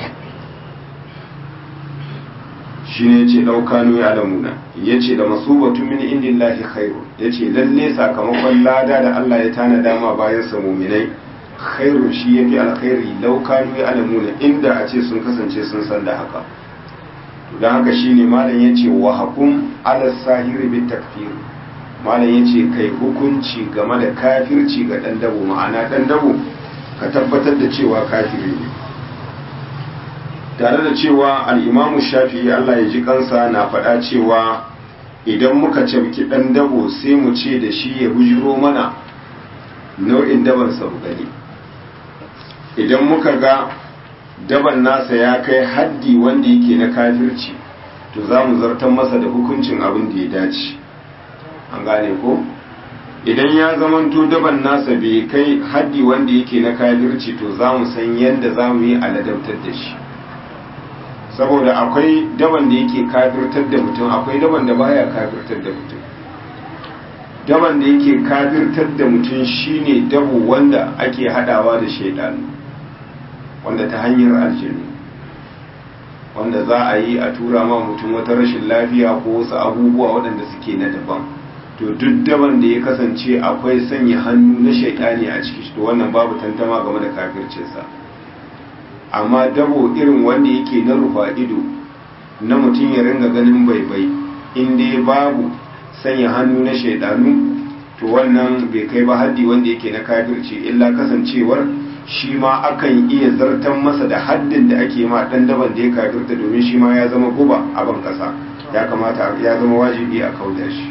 A: shi ne ce ɗaukanu ya alamuna ya ce da masubatu min indillahi khairu ya ce lalle sakamakon lada da Allah ya tana dama bayan sa muminai khairu shi ya fi alkhairi laukanu ya alamuna inda a ce sun kasance sun san da haka don haka shi ne malam ya ce wa hakum ala sahiri bi takfir malam ya ce kai hukunci game da kafirci ga ɗan dabo ma'ana ɗan dabo ka tabbatar da cewa kafiri ne tare da cewa al'imamu shafi Allah ya ji kansa na faɗa cewa idan muka cafki ɗan dabo sai mu ce da shi ya bujiro mana nau'in dabansa mu gani idan muka ga daban nasa ya kai haddi wanda yake na kafirci to za mu zartar masa da hukuncin abin da ya dace an gane ko idan ya zamanto daban nasa bai kai haddi wanda yake na kafirci to za mu san yadda za mu yi aladabtar da shi saboda akwai daban da yake kafirtar da mutum akwai daban da baya kafirtar da mutum daban da yake kafirtar da mutum shine dabo wanda ake hadawa da shaidanu wanda ta hanyar aljinu wanda za a yi a tura ma mutum wata rashin lafiya ko wasu abubuwa waɗanda suke na daban to duk daban da ya kasance akwai sanya hannu na shaidani a ciki to wannan babu tantama game da kafircinsa amma dabo irin wanda yake na rufa ido na mutum ya ringa ganin baibai in dai babu sanya hannu na shaidanu to wannan bai kai ba haddi wanda yake na kafirci illa kasancewar shi ma akan iya zartan masa da haddin da ake ma dan daban da ya kafirta domin shi ma ya zama guba a ban kasa ya kamata ya zama wajibi a kauda shi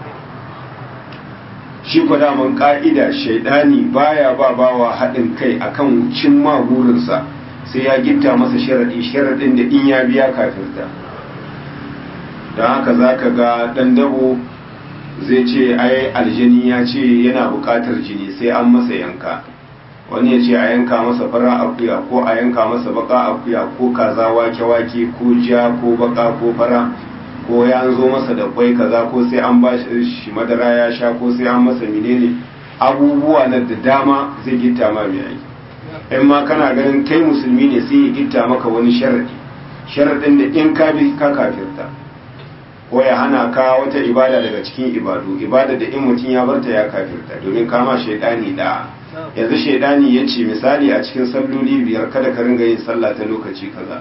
A: shi kwa daman ka'ida shaidani baya ba bawa haɗin kai akan cin ma burinsa sai ya gitta masa sharaɗi sharaɗin da in ya biya kafirta don haka za ka ga ɗan dabo zai ce ai aljini ya ce yana buƙatar jini sai an masa yanka wani ya ce a yanka masa fara akuya ko a yanka masa baka akuya ko kaza wake-wake ko ja ko baka ko fara ko ya zo masa da kwai kaza ko sai an ba shi madara ya sha ko sai an masa menene abubuwa na da dama zai gitta ma mai aiki in ma kana ganin kai musulmi ne sai ya gitta maka wani sharadi sharadin da in ka bi ka kafirta ko ya hana ka wata ibada daga cikin ibadu ibada da in mutum ya barta ya kafirta domin kama shaidani da yanzu shaidani ya ce misali a cikin salloli biyar kada ka ringa yin sallah ta lokaci kaza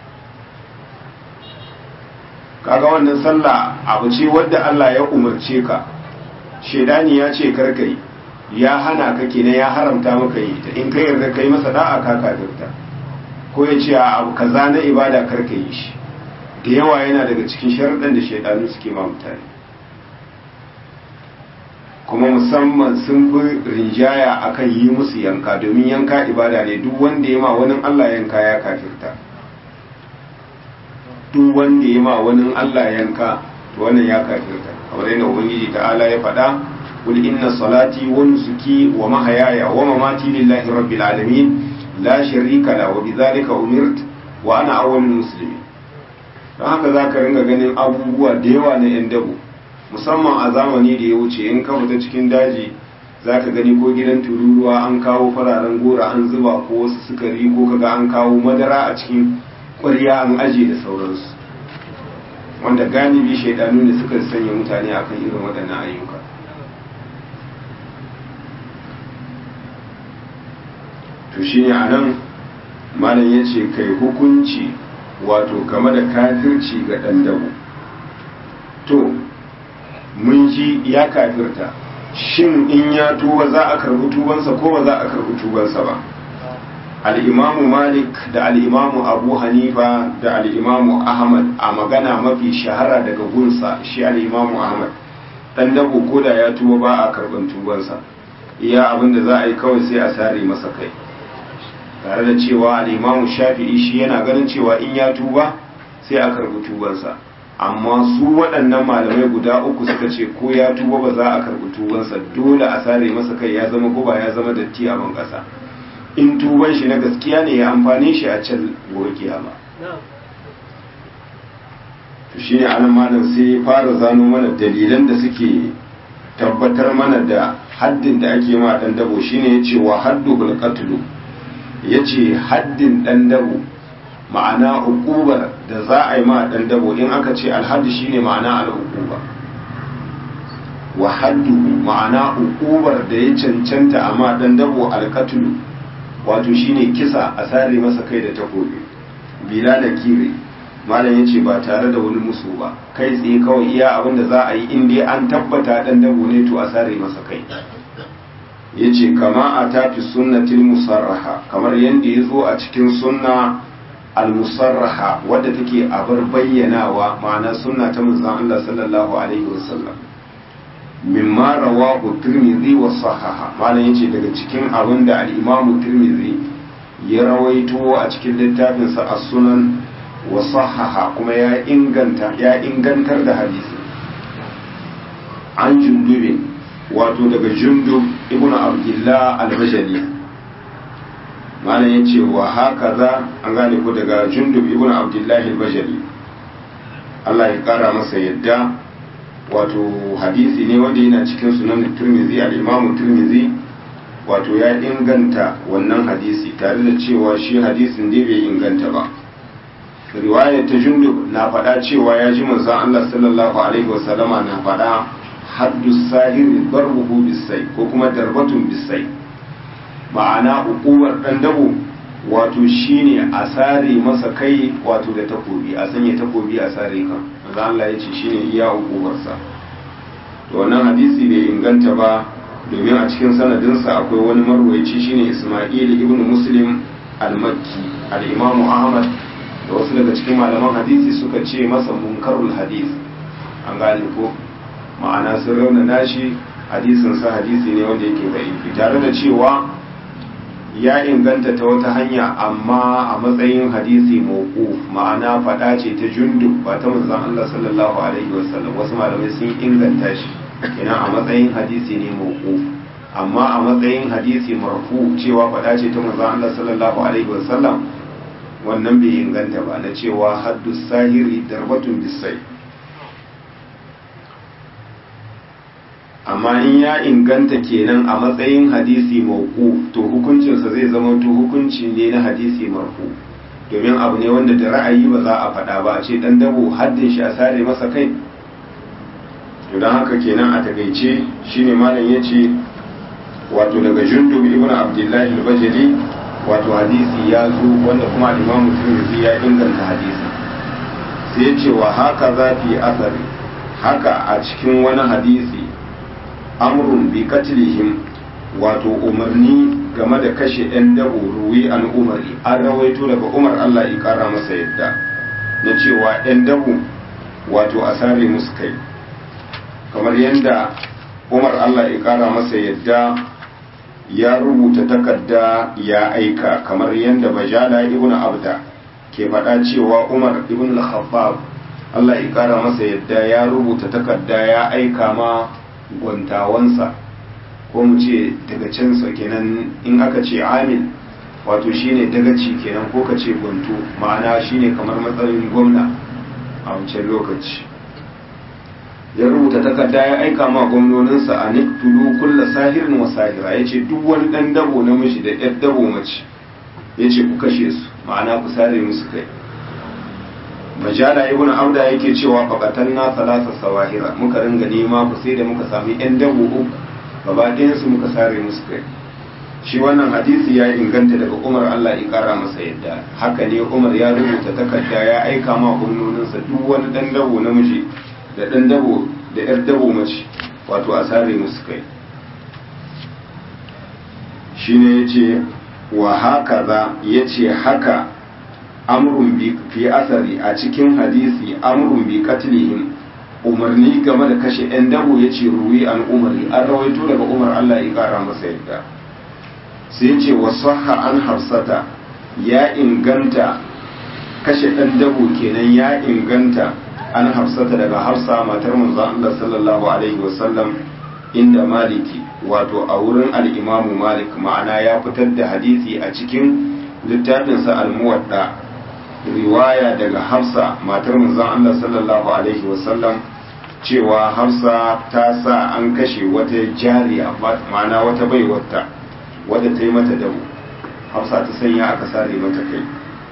A: kaga wannan sallah abu ce wadda Allah ya umarce ka shaidani ya ce karka yi ya hana ka kenan ya haramta maka yi ta in kai yarda kai masa da'a ka kafirta ko ya ce abu kaza na ibada karka yi shi da yawa yana daga cikin sharaɗin da shaidanu suke ma mutane kuma musamman sun fi rinjaya akan yi musu yanka domin yanka ibada ne duk wanda ya ma wani Allah yanka ya kafirta duk wanda ya ma wani Allah yanka to wannan ya kafirta kamar yadda ubangiji ta'ala ya faɗa qul inna salati wa nusuki wa mahayaya wa mamati lillahi rabbil alamin la sharika la wa bidhalika umirt wa ana awwalul muslimin don haka zaka ringa ganin abubuwa da yawa na yan dabo musamman a zamani da ya wuce in ka fita cikin daji zaka gani ko gidan tururuwa an kawo fararen gora an zuba ko wasu sukari ko kaga an kawo madara a cikin ƙwarya an aje da sauransu wanda galibi shaidanu ne suka sanya mutane akan irin waɗannan ayyuka to shi ne a nan malam ya ce kai hukunci wato game da kafirci ga ɗan dabo to mun ji ya kafirta shin in ya tuba za a karbi tubansa ko ba za a karbi tubansa ba al'imamu malik da al'imamu abu hanifa da al'imamu ahmad a magana mafi shahara daga gunsa shi al'imamu ahmad ɗan dabo ko da ya tuba ba a karɓar tubansa iya abin da za a yi kawai sai a sare masa kai tare da cewa al'imamu shafi'i shi yana ganin cewa in ya tuba sai a karɓi tubansa amma su waɗannan malamai guda uku suka ce ko ya tuba ba za a karɓi tubansa dole a sare masa kai ya zama guba ya zama datti a ban ƙasa in tuban shi na gaskiya ne ya amfani shi a can gobe kiyama to shi ne anan malam sai fara zano mana dalilan da suke tabbatar mana da haddin da ake ma dan dabo shine yace wa haddu bil qatl yace haddin dan dabo ma'ana hukubar da za a yi ma dan dabo in aka ce alhaddi shine ma'ana al-hukuba wa haddu ma'ana hukubar da ya cancanta a ma dan dabo al-qatl wato shine kisa a sare masa kai da takobi bila da kire malam yace ba tare da wani musu ba kai tsaye kawai iya abin da za a yi in dai an tabbata dan dabo ne to a sare masa kai yace kama a tafi sunnatil musarraha kamar yanda ya zo a cikin sunna al-musarraha wadda take a bar bayyanawa ma'ana sunna ta manzon Allah sallallahu alaihi wasallam mimma rawahu tirmidhi wa sahaha malam yace daga cikin abin da al-imam tirmidhi ya rawaito a cikin littafin sa as-sunan wa sahaha kuma ya inganta ya ingantar da hadisi an jundube wato daga jundub ibnu abdullah al-bajali malam yace wa hakaza an gane ko daga jundub ibnu abdullah al-bajali Allah ya kara masa yadda wato hadisi ne wanda yana cikin sunan turmizi al-imamu turmizi wato ya inganta wannan hadisi tare da cewa shi hadisin dai bai inganta ba riwaya ta jundub na faɗa cewa ya ji manzon Allah sallallahu alaihi wasallama na faɗa haddu sahiri darbuhu bisai ko kuma darbatun bisai ma'ana ukuwar dan dabo wato shine a sare masa kai wato da takobi a sanya takobi a sare kan manzo Allah ya ce shine iya ukuwarsa to wannan hadisi bai inganta ba domin a cikin sanadinsa akwai wani marwaici shine Isma'il ibn Muslim al-Makki al-Imam Ahmad da wasu daga cikin malaman hadisi suka ce masa munkarul hadis an gane ko ma'ana sun raunana shi hadisin sa hadisi ne wanda yake da'ifi tare da cewa ya inganta ta wata hanya amma a matsayin hadisi mawquf ma'ana fada ce ta jundub ba ta manzon Allah sallallahu alaihi wasallam wasu malamai sun inganta shi ina a matsayin hadisi ne mawquf amma a matsayin hadisi marfu cewa fada ce ta manzon Allah sallallahu alaihi wasallam wannan bai inganta ba na cewa haddu sahiri darbatun bisai amma in ya inganta kenan a matsayin hadisi mauku to hukuncinsa zai zama to hukunci ne na hadisi marfu domin abu ne wanda da ra'ayi ba za a faɗa ba a ce dan dabo haddin shi a sare masa kai to don haka kenan a takaice shine malam ya ce wato daga jundub ibn abdullahi al-bajali wato hadisi ya zo wanda kuma imamu tirmidhi ya inganta hadisi sai ya ce wa haka za fi asari haka a cikin wani hadisi amrun bi katlihim wato umarni game da kashe 'yan dabo ruwi an umari an rawaito daga umar allah ya kara masa yadda na cewa 'yan dabo wato a sare musu kai kamar yadda umar allah ya kara masa yadda ya rubuta takarda ya aika kamar yadda bajala ibn abda ke faɗa cewa umar ibn al-khattab allah ya kara masa yadda ya rubuta takarda ya aika ma gwantawansa ko mu ce daga cansa kenan in aka ce amil wato shine dagaci kenan ko ka ce gwanto ma'ana shine kamar matsayin gwamna a wancan lokaci ya rubuta takarda ya aika ma gwamnoninsa a niktulu kulla sahirin wa sahira ya ce duk wani dan dabo namiji da yar dabo mace ya ce ku kashe su ma'ana ku sare musu kai majala ibn abda yake cewa faqatan na salasa sawahira muka ringa nema ku sai da muka sami yan dabo uku gaba ɗayan su muka sare musu kai shi wannan hadisi ya inganta daga umar allah ya kara masa yadda haka ne umar ya rubuta takarda ya aika ma gwamnoninsa duk wani dan dabo namiji da ɗan dabo da ‘yar dabo mace wato a sare musu kai shi ne ya ce wa haka za ya ce haka amurin fi asari a cikin hadisi amurin bi katilihim umarni game da kashe ‘yan dabo ya ce ruwi an umari an rawaito daga umar Allah ya kara masa yadda sai ya ce wasu an hafsata ya inganta kashe ɗan dabo kenan ya inganta an hafsata daga hafsa matar manzon Allah sallallahu alaihi wasallam inda maliki wato a wurin al'imamu malik ma'ana ya fitar da hadisi a cikin littafinsa al-muwadda riwaya daga hafsa matar manzon Allah sallallahu alaihi wasallam cewa hafsa ta sa an kashe wata jariya ma'ana wata baiwarta wadda ta yi mata dabu hafsa ta sanya aka sare mata kai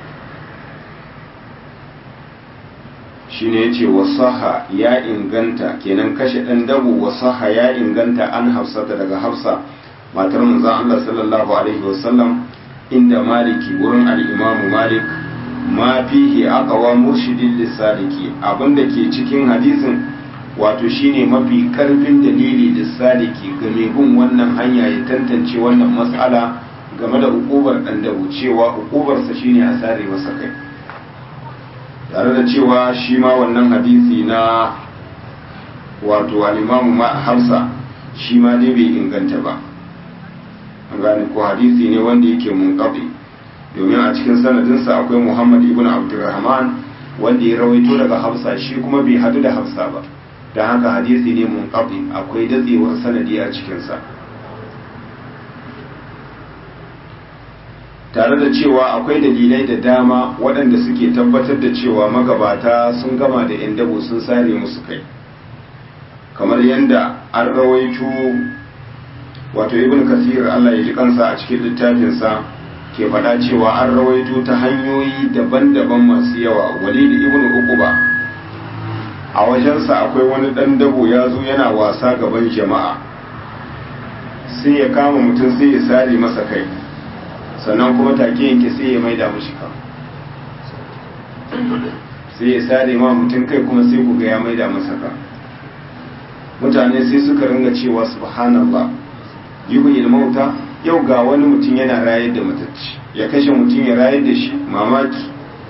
A: shine yace wasaha ya inganta kenan kashe dan dabu wasaha ya inganta an hafsata daga hafsa matar manzon Allah sallallahu alaihi wasallam inda maliki wurin al-imamu malik ma fihi aqwa murshidin lisaliki abinda ke cikin hadisin wato shine mafi karfin dalili lisaliki ga mai bin wannan hanya ya tantance wannan mas'ala game da ukubar dan dabu cewa ukubarsa shine a sare masa kai tare da cewa shi ma wannan hadisi na wato alimamu hamsa shi ma dai bai inganta ba an gane ko hadisi ne wanda yake munkafi domin a cikin sanadinsa akwai muhammad ibn abdurrahman wanda ya rawaito daga hafsa shi kuma bai hadu da hafsa ba don haka hadisi ne munkafi akwai datsewar sanadi a cikinsa tare da cewa akwai dalilai da dama waɗanda suke tabbatar da cewa magabata sun gama da 'yan dabo sun sare musu kai kamar yadda an rawaito wato ibn kasir Allah ya ji kansa a cikin littafinsa ke faɗa cewa an rawaito ta hanyoyi daban-daban masu yawa walid ibn uquba a wajensa akwai wani ɗan dabo ya zo yana wasa gaban jama'a sai ya kama mutum sai ya sare masa kai sannan kuma take yanke sai ya maida mashi kan sai ya sare ma mutum kai kuma sai ku ga ya maida masa kan mutane sai suka ringa cewa subhanallah yuhyil mauta yau ga wani mutum yana rayar da matacci ya kashe mutum ya rayar da shi mamaki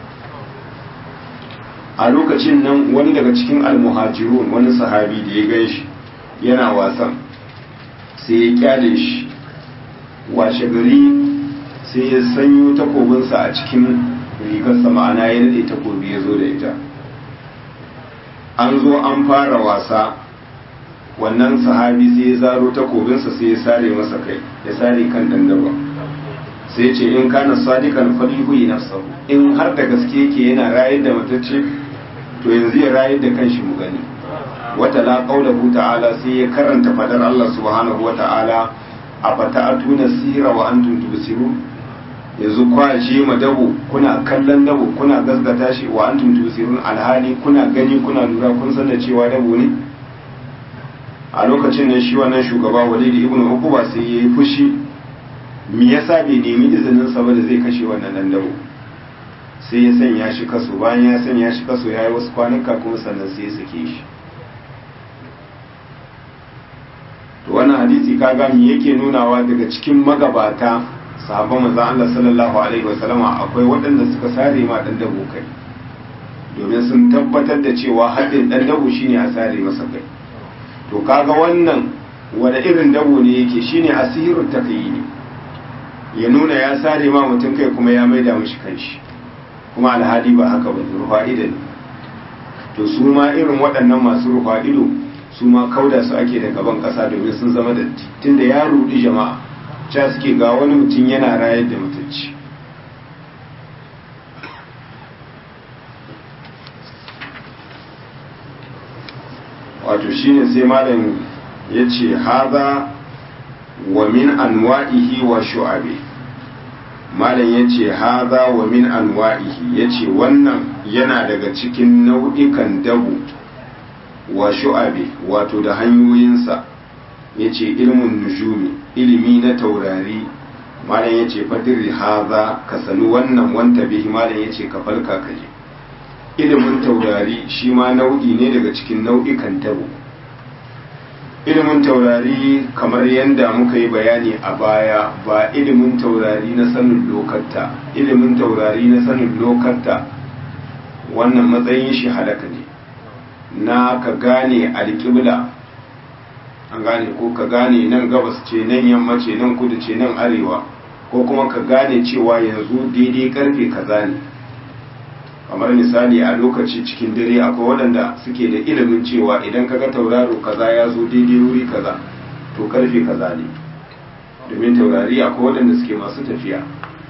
A: a lokacin nan wani daga cikin almuhajirun wani sahabi da ya gan shi yana wasan sai ya kyale shi washe gari sai ya sanyo takobinsa a cikin rigarsa ma'ana ya daɗe takobi ya zo da ita an zo an fara wasa wannan sahabi sai ya zaro takobinsa sai ya sare masa kai ya sare kan dandaba sai ce in kana sadikan falihu yi nafsahu in har da gaske yake yana rayar da matacce to yanzu ya rayar da kanshi mu gani wata la qaulahu ta'ala sai ya karanta fadar Allah subhanahu wa ta'ala afata'atuna sira wa antum tubsirun yanzu kwaje ma dabo kuna kallon dabo kuna gasgata shi wa antum tubsirun alhali kuna gani kuna lura kun san da cewa dabo ne a lokacin nan shi wannan shugaba Walid ibn Uqba sai yayi fushi me yasa bai nemi izinin sa ba da zai kashe wannan dan dabo sai ya sanya shi kaso bayan ya sanya shi kaso yayi wasu kwanuka kuma sannan sai ya sake shi to wannan hadisi kaga me yake nunawa daga cikin magabata sahabban manzon Allah sallallahu alaihi wasallama akwai waɗanda suka sare ma dan dabo kai domin sun tabbatar da cewa haddin dan dabo shine a sare masa kai to kaga wannan wanda irin dabo ne yake shine asirul taqyini ya nuna ya sare ma mutum kai kuma ya maida mishi kanshi kuma alhali ba haka ba rufa ido ne to su ma irin waɗannan masu rufa ido su ma kauda su ake da gaban ƙasa domin sun zama datti tunda ya rudi jama'a ca suke ga wani mutum yana rayar da mutunci wato shine sai malam ya ce haza wa min anwa'ihi wa shu'abi malam ya ce haza wa min anwa'ihi ya ce wannan yana daga cikin nau'ikan dabu wa shu'abi wato da hanyoyinsa ya ce ilmin nujumi ilimi na taurari malam ya ce fadir haza ka sani wannan wanta bihi malam ya ce ka falka ka je ilimin taurari shi ma nau'i ne daga cikin nau'ikan tabo ilimin taurari kamar yadda muka yi bayani a baya ba ilimin taurari na sanin lokatta ilimin taurari na sanin lokatta wannan matsayin shi halaka ne na ka gane alƙibla an gane ko ka gane nan gabas ce nan yamma ce nan kudu ce nan arewa ko kuma ka gane cewa yanzu daidai karfe kaza ne kamar misali a lokaci cikin dare akwai waɗanda suke da ilimin cewa idan kaga tauraro kaza ya zo daidai wuri kaza to karfe kaza ne domin taurari akwai waɗanda suke masu tafiya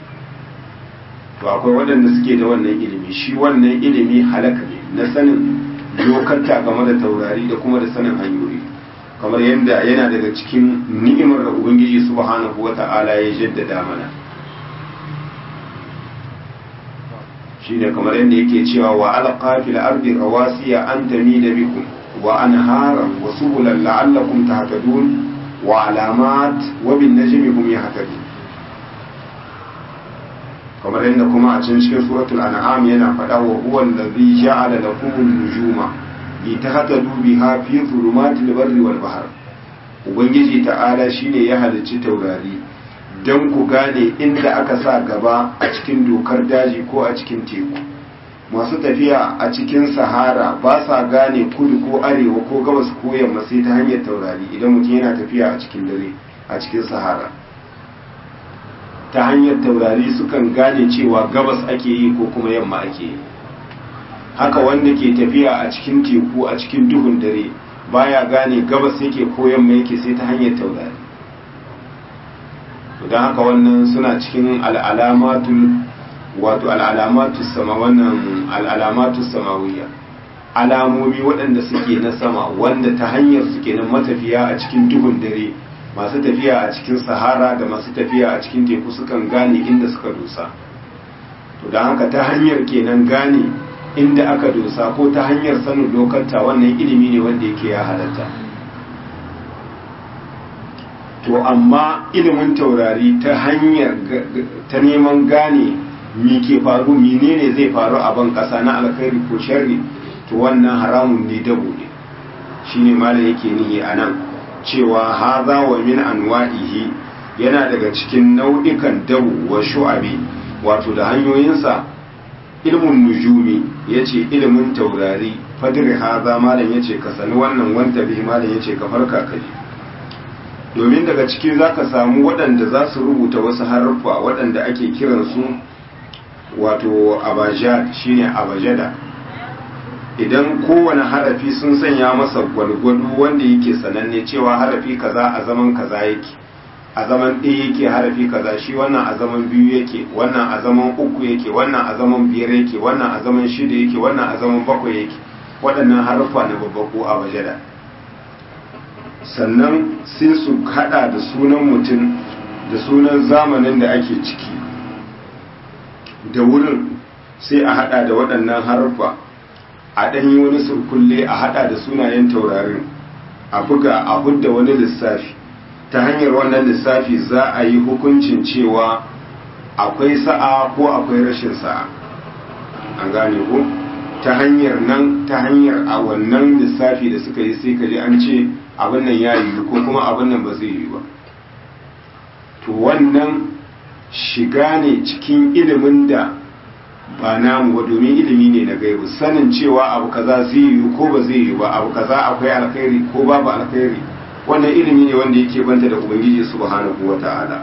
A: to akwai waɗanda suke da wannan ilimi shi wannan ilimi halaka ne na sanin lokanta game da taurari da kuma da sanin hanyoyi kamar yadda yana daga cikin ni'imar da ubangiji subhanahu wata'ala ya jaddada mana shine kamar yadda yake cewa wa alqa fil ardi rawasiya an tamida bikum wa anharan wa subulan la'allakum tahtadun wa alamat wa bin najmi hum yahtadun kamar yadda kuma a cikin cikin suratul an'am yana faɗa wa huwa allazi ja'ala lakum an-nujuma litahtadu biha fi dhulumatil barri wal bahr ubangiji ta'ala shine ya halicci taurari don ku gane inda aka sa gaba a cikin dokar daji ko a cikin teku masu tafiya a cikin sahara ba sa gane kudu ko arewa ko gabas ko yamma sai ta hanyar taurari idan mutum yana tafiya a cikin dare a cikin sahara ta hanyar taurari sukan gane cewa gabas ake yi ko kuma yamma ake yi haka wanda ke tafiya a cikin teku a cikin duhun dare baya gane gabas yake ko yamma yake sai ta hanyar taurari don haka wannan suna cikin al'alamatul wato al'alamatul sama wannan al'alamatul samawiyya alamomi waɗanda suke na sama wanda ta hanyar suke nan matafiya a cikin duhun dare masu tafiya a cikin sahara da masu tafiya a cikin teku sukan gane inda suka dosa to don haka ta hanyar kenan gane inda aka dosa ko ta hanyar sanin lokanta wannan ilimi ne wanda yake ya halatta to amma ilimin taurari ta hanyar ta neman gane mi ke faru menene zai faru a ban kasa na alkhairi ko sharri to wannan haramun ne dabo ne shine malam yake nihi a nan cewa haza wa min anwa'ihi yana daga cikin nau'ikan dabo wa shu'abi wato da hanyoyinsa ilmun nujumi yace ilimin taurari fadri haza malam yace ka sani wannan wanta bihi malam yace ka farka kaje domin daga ciki za ka samu waɗanda za su rubuta wasu haruffa waɗanda ake kiransu wato abajad shine abajada idan kowane harafi sun sanya masa gwalgwado wanda yake sananne cewa harafi kaza a zaman kaza yake a zaman ɗaya yake harafi kaza shi wannan a zaman biyu yake wannan a zaman uku yake wannan a zaman biyar yake wannan a zaman shida yake wannan a zaman bakwai yake waɗannan harfa na babbaku a wajada sannan sai su hada da sunan mutum da sunan zamanin da ake ciki da wurin sai a hada da waɗannan harfa a ɗanyi wani surkulle a hada da sunayen taurarin a buga a hudda wani lissafi ta hanyar wannan lissafi za a yi hukuncin cewa akwai sa'a ko akwai rashin sa'a an gane ko ta hanyar nan ta hanyar a wannan lissafi da suka yi sai kaji an ce abin nan ya yi ko kuma abin nan ba zai yi ba to wannan shiga ne cikin ilimin da ba namu ba domin ilimi ne na gaibu sanin cewa abu kaza zai yi ko ba zai yi ba abu kaza akwai alkhairi ko babu alkhairi wannan ilimi ne wanda yake banta da ubangiji subhanahu wata'ala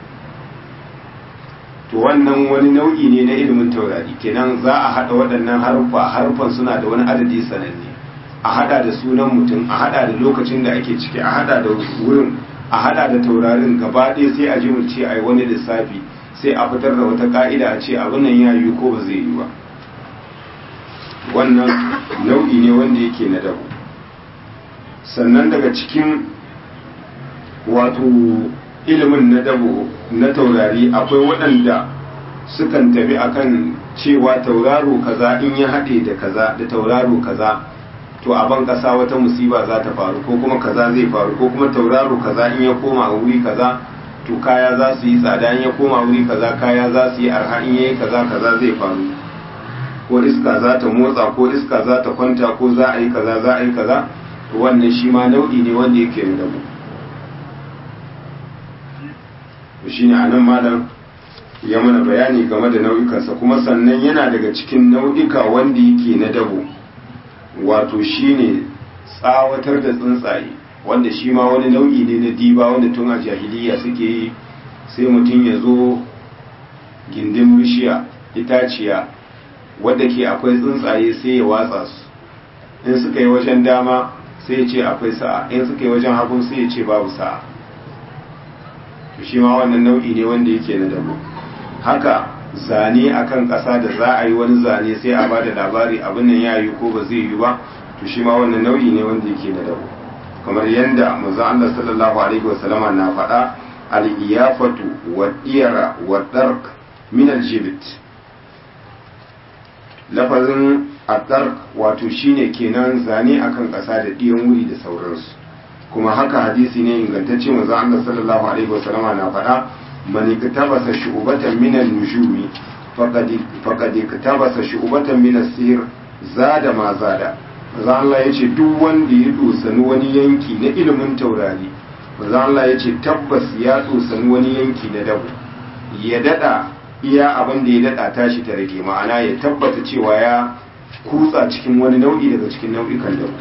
A: to wannan wani nau'i ne na ilimin taurari kenan za a hada waɗannan harfa harfan suna da wani adadi sananne a hada da sunan mutum a hada da lokacin da ake ciki a hada da wurin a hada da taurarin gaba ɗaya sai a ji mu ce ai wani lissafi sai a fitar da wata ka'ida a ce abin nan ya yi ko ba zai yi ba wannan nau'i ne wanda yake na dabo sannan daga cikin wato ilimin na dabo na taurari akwai waɗanda sukan tafi akan cewa tauraro kaza in ya haɗe da kaza da tauraro kaza to a ban ƙasa wata musiba za ta faru ko kuma kaza zai faru ko kuma tauraro kaza in ya koma wuri kaza to kaya za su yi tsada in ya koma wuri kaza kaya za su yi arha in yayi kaza kaza zai faru ko iska za ta motsa ko iska za ta kwanta ko za a yi kaza za a yi kaza to wannan shi ma nau'i ne wanda yake da dabo to shine anan malam ya mana bayani game da nau'ikansa kuma sannan yana daga cikin nau'ika wanda yake na dabo wato shine tsawatar da tsuntsaye wanda shi ma wani nau'i ne na diba wanda tun a jahiliya suke yi sai mutum ya zo gindin bishiya itaciya wadda ke akwai tsuntsaye sai ya watsa su in suka yi wajen dama sai ya ce akwai sa'a in suka yi wajen hagu sai ya ce babu sa'a to shi ma wannan nau'i ne wanda yake na dabo haka zane akan ƙasa da za a yi wani zane sai a ba da labari abin nan ya yi ko ba zai yi ba to shi ma wannan nau'i ne wanda yake na dabo kamar yadda manzo Allah sallallahu alaihi wasallama na faɗa al-iyafatu wa iyara wa dark min al-jibt lafazin ad-dark wato shine kenan zane akan ƙasa da ɗiyan wuri da sauransu kuma haka hadisi ne ingantacce manzo Allah sallallahu alaihi wasallama na faɗa man iktabasa shu'batan min an-nujumi faqad faqad iktabasa shu'batan min as-sihr zada ma zada manzo Allah yace duk wanda ya dosani wani yanki na ilimin taurari manzo Allah yace tabbas ya dosani wani yanki na dabo ya dada iya abin da ya dada tashi ta rage ma'ana ya tabbata cewa ya kutsa cikin wani nau'i daga cikin nau'ikan dabo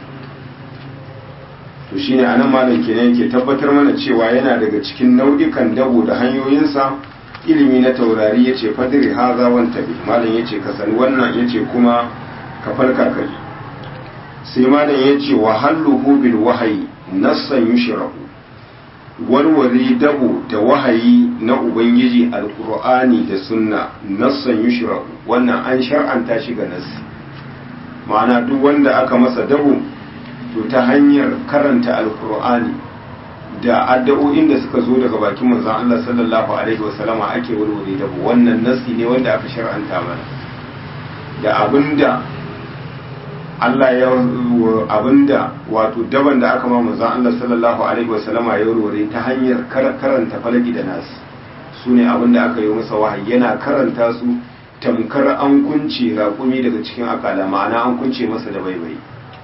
A: to shine anan malam kenan yake tabbatar mana cewa yana daga cikin nau'ikan dabo da hanyoyinsa ilimi na taurari yace fadri haza wan tabi malam yace ka sani wannan yace kuma ka farka kai sai malam yace wa halluhu bil wahyi nassan yushrahu warware dabo da wahayi na ubangiji alqur'ani da sunna nassan yushrahu wannan an shar'anta shi ga nassi ma'ana duk wanda aka masa dabo to ta hanyar karanta alkur'ani da addu'o'in da suka zo daga bakin manzon Allah sallallahu alaihi wasallama ake warware da wannan nasi ne wanda aka shar'anta mana da abinda Allah ya abinda wato daban da aka ma manzon Allah sallallahu alaihi wasallama ya warware ta hanyar karanta falaki da nasi sune abinda aka yi masa wahayi yana karanta su tamkar an kunce raƙumi daga cikin akala ma'ana an kunce masa da baibai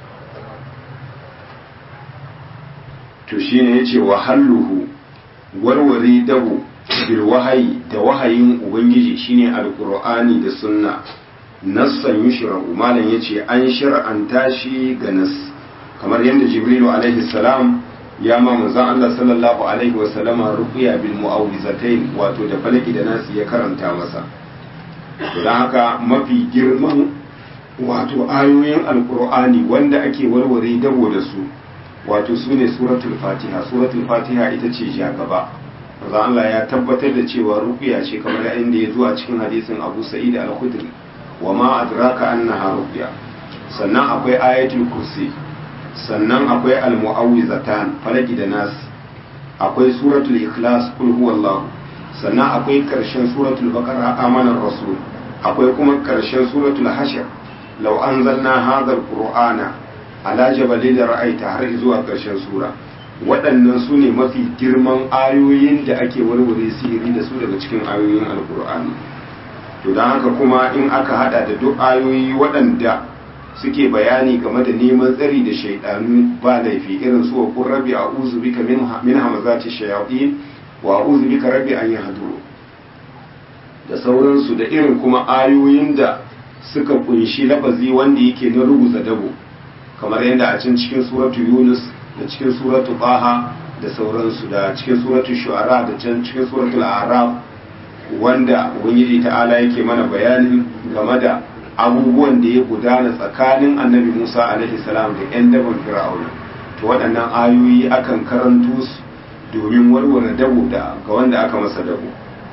A: to shine yace wa halluhu warware dabo bil wahayi da wahayin ubangiji shine alqur'ani da sunna nassan yushra'u malam yace an shar'anta shi ga nas kamar yadda jibrilu alaihi salam ya ma manzon Allah sallallahu alaihi wa sallama ruqiya bil mu'awwizatayn wato da falaki da nasi ya karanta masa don haka mafi girman wato ayoyin alqur'ani wanda ake warware dabo da su wato su ne suratul fatiha suratul fatiha ita ce ja gaba maza Allah ya tabbatar da cewa ruqya ce kamar inda ya zo a cikin hadisin Abu Sa'id al-Khudri wa ma adraka annaha ruqya sannan akwai ayatul kursi sannan akwai al-mu'awwizatan falaki da nas akwai suratul ikhlas kul huwallahu sannan akwai karshen suratul baqara amanar rasul akwai kuma karshen suratul hashr law anzalna hadha al-qur'ana ala jabalin ra'aita har zuwa karshen sura waɗannan su ne mafi girman ayoyin da ake warware sihiri da su daga cikin ayoyin alkur'ani to don haka kuma in aka hada da duk ayoyi waɗanda suke bayani game da neman tsari da shaidanu ba laifi irin su wa kun rabbi a uzu bika min hamazati shayatin wa uzu bika rabbi an yahduru da sauransu da irin kuma ayoyin da suka kunshi lafazi wanda yake na ruguza dabo kamar yadda a can cikin suratu yunus da cikin suratu baha da sauransu da cikin suratu shu'ara da can cikin suratu araf wanda ubangiji ta'ala yake mana bayanin game da abubuwan da ya gudana tsakanin annabi musa alaihi salam da yan daban fir'auna to waɗannan ayoyi akan karanto su domin warware dabo da ga wanda aka masa dabo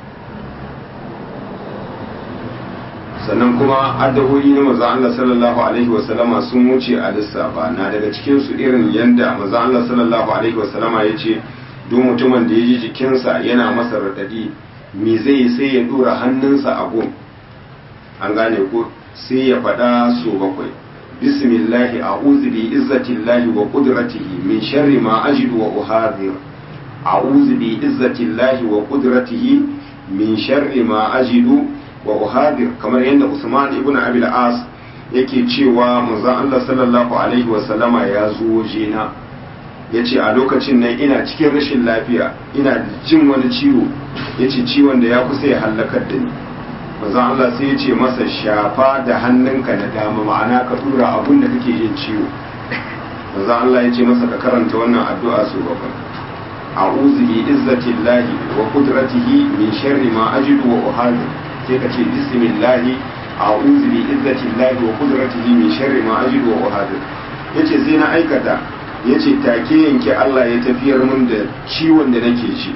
A: sannan kuma addu'o'i na manzon Allah sallallahu alaihi wasallama sun wuce a lissafa na daga cikin su irin yanda manzon Allah sallallahu alaihi wasallama yace duk mutumin da ya ji jikinsa yana masa radadi me zai sai ya dora hannunsa a gun an gane ko sai ya faɗa so bakwai bismillahi a'udhu bi izzatillahi wa qudratihi min sharri ma ajidu wa uhadhir a'udhu bi izzatillahi wa qudratihi min sharri ma ajidu wa uhadir kamar yadda Usman ibn Abi al-As yake cewa manzon Allah sallallahu alaihi wa sallama ya zo wajena yace a lokacin nan ina cikin rashin lafiya ina jin wani ciwo yace ciwon da ya kusa ya halakar da ni manzon Allah sai yace masa shafa da hannunka na dama ma'ana ka tura abun da kake jin ciwo manzon Allah yace masa ka karanta wannan addu'a su bakwai a'udhu bi izzatillahi wa qudratihi min sharri ma ajidu wa uhadir sai ka ce bismillahi a'udhu bi izzatillahi wa qudratihi min sharri ma ajidu wa uhadir yace sai na aikata yace take yanke Allah ya tafiyar mun da ciwon da nake ci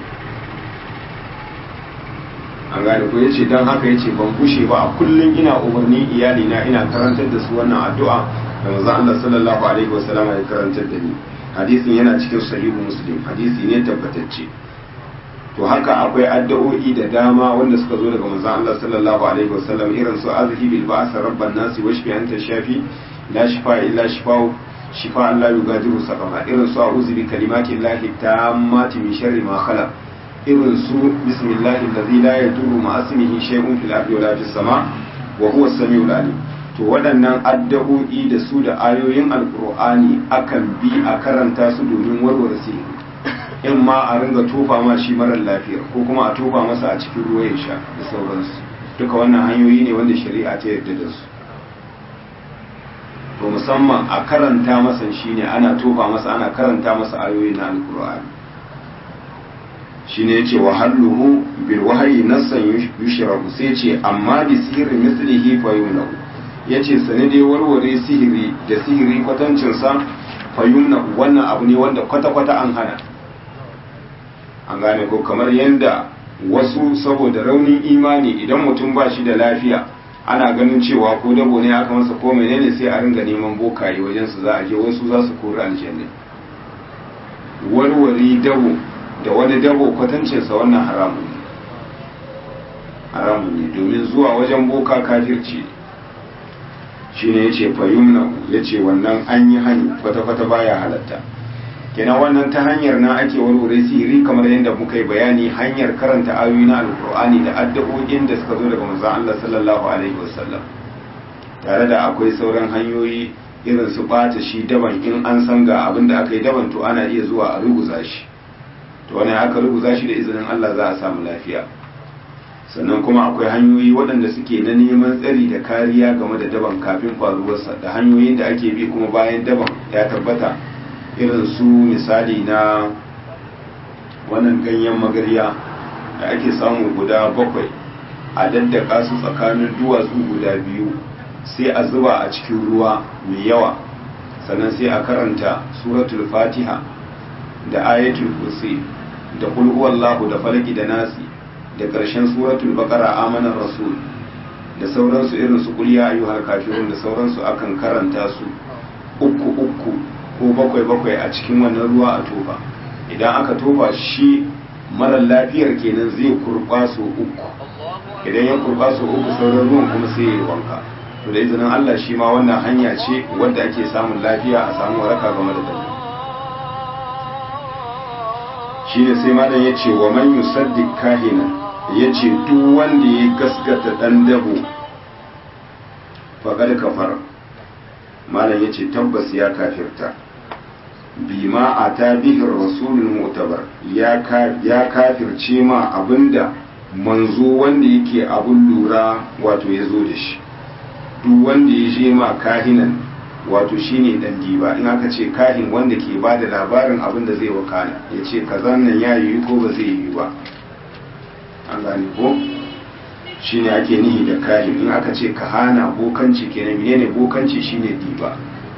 A: an gane ko yace dan haka yace ban kushe ba a kullun ina umarni iyali na ina karantar da su wannan addu'a da manzon Allah sallallahu alaihi wasallam ya karantar da ni hadisin yana cikin sahihu muslim hadisi ne tabbatacce to haka akwai addu'o'i da dama wanda suka zo daga manzon Allah sallallahu alaihi wasallam irin su azhi bil ba'sa rabban nasi washfi anta shafi la shifa illa shifa shifa Allah yugadiru saqama irin su a'udhu bi kalimati llahi tammati min sharri ma khalaq irin su bismillahi allazi la yadurru ma ismihi shay'un fil ardi wala fis sama wa huwa as-sami'ul alim to waɗannan addu'o'i da su da ayoyin alqur'ani akan bi a karanta su domin warware sihiri in ma a ringa tofa ma shi marar lafiya ko kuma a tofa masa a cikin ruwa ya sha da sauransu duka wannan hanyoyi ne wanda shari'a ta yarda da su to musamman a karanta masa shi ne ana tofa masa ana karanta masa ayoyi na alkur'ani shi ne ce wa halluhu bil wahayi nassan yushrabu sai ce amma bi sihirin mislihi fa yumnahu yace sane dai warware sihiri da sihiri kwatancinsa fa yumnahu wannan abu ne wanda kwata-kwata an hana an gane ko kamar yadda wasu saboda raunin imani idan mutum ba shi da lafiya ana ganin cewa ko dabo ne aka masa ko menene sai a ringa neman bokaye wajen su za a je wasu za su kori aljanna warware dabo da wani dabo kwatancinsa wannan haramun ne haramun ne domin zuwa wajen boka kafirci shi ne ya ce fayumna ya ce wannan an yi hani kwata-kwata baya halatta kenan wannan ta hanyar na ake warware sihiri kamar yadda muka yi bayani hanyar karanta ayoyi na alkur'ani da addu'o'in da suka zo daga manzon Allah sallallahu alaihi wasallam tare da akwai sauran hanyoyi irin su bata shi daban in an san ga abin da aka yi daban to ana iya zuwa a ruguza shi to wani aka ruguza shi da izinin Allah za a samu lafiya sannan kuma akwai hanyoyi waɗanda suke na neman tsari da kariya game da daban kafin faruwarsa da hanyoyin da ake bi kuma bayan daban ya tabbata irin su misali na wannan ganyen magarya da ake samu guda bakwai a daddaka su tsakanin duwatsu guda biyu sai a zuba a cikin ruwa mai yawa sannan sai a karanta suratul fatiha da ayatul kursi da kulhuwallahu da falaki da nasi da ƙarshen suratul baqara amanar rasul da sauransu irin su kuliya ayyuhal kafirun da sauransu akan karanta su uku uku ko bakwai bakwai a cikin wannan ruwa a tofa idan aka tofa shi mara lafiyar kenan zai kurba su uku idan ya kurba su uku sauran ruwan kuma sai ya yi wanka to da izinin Allah shi ma wannan hanya ce wadda ake samun lafiya a samu waraka game da dalili shi ne sai malam ya ce wa man yusaddiq kahina ya ce duk wanda ya gaskata dan dabo faƙar kafar malam ya ce tabbas ya kafirta bima a ta bihin rasulun mutabar ya kafirce ma abinda manzo wanda yake abun lura wato ya zo da shi duk wanda ya je ma kahinan wato shine dan diba in aka ce kahin wanda ke ba da labarin abin da zai wakana ya ce kazan nan ya yi ko ba zai yi ba an gane ko shine ake nihi da kahin in aka ce kahana bokanci kenan menene bokanci shine diba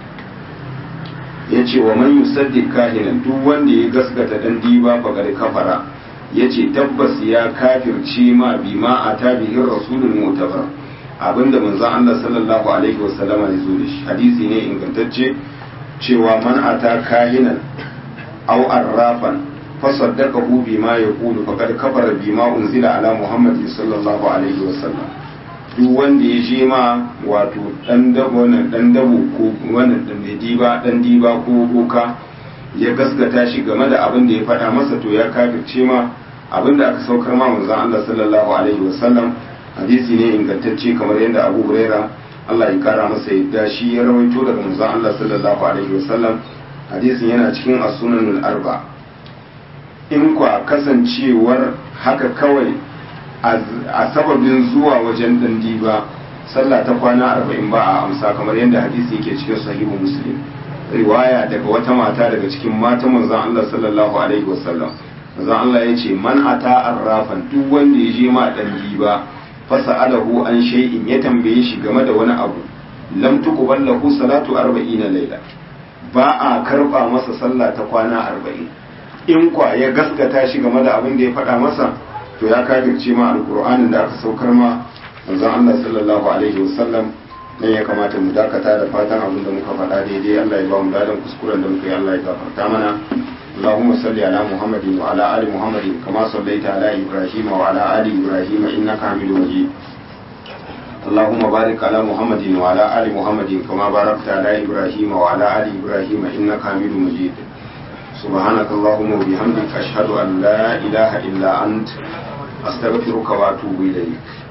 A: ya ce wa man yusaddiq kahinan duk wanda ya gaskata dan diba faqad kafara ya ce tabbas ya kafirce ma bima a tabihin rasulun mutabar abinda manzon Allah sallallahu alaihi wasallama ya zo da shi hadisi ne ingantacce cewa man ata kahinan aw arrafan fasaddaqahu bima yaqulu faqad kafara bima unzila ala muhammadin sallallahu alaihi wasallam duk wanda ya je ma wato dan dabo wannan dan dabo ko wannan dan diba dan diba ko boka ya gaskata shi game da abin da ya faɗa masa to ya kafirce ma abin da aka saukar ma manzon Allah sallallahu alaihi wasallam hadisi ne ingantacce kamar yadda Abu Huraira Allah ya kara masa yadda shi ya rawaito daga manzon Allah sallallahu alaihi wasallam hadisin yana cikin as-sunanul arba in kwa kasancewar haka kawai a sababin zuwa wajen dandi ba sallah ta kwana arba'in ba a amsa kamar yadda hadisi yake cikin sahihu muslim riwaya daga wata mata daga cikin matan manzon Allah sallallahu alaihi wasallam manzon Allah ya ce man ata arrafan duk wanda ya je ma dan diba fasa'alahu an shay'in ya tambaye shi game da wani abu lam tuqbal lahu salatu 40 laila ba a karba masa sallah ta kwana 40 in kwa ya gaskata shi game da abin da ya faɗa masa to ya kafirce ma alqur'anin da aka saukar ma manzon Allah sallallahu alaihi wasallam dan ya kamata mu dakata da fatan abin da muka faɗa daidai Allah ya ba mu dadan kuskuren da muka yi Allah ya gafarta mana اللهم صل على محمد وعلى آل محمد كما صليت على إبراهيم وعلى آل إبراهيم إنك حميد مجيد اللهم بارك على محمد وعلى آل محمد كما باركت على إبراهيم وعلى آل إبراهيم إنك حميد مجيد سبحانك اللهم وبحمدك أشهد أن لا إله إلا أنت أستغفرك وأتوب إليك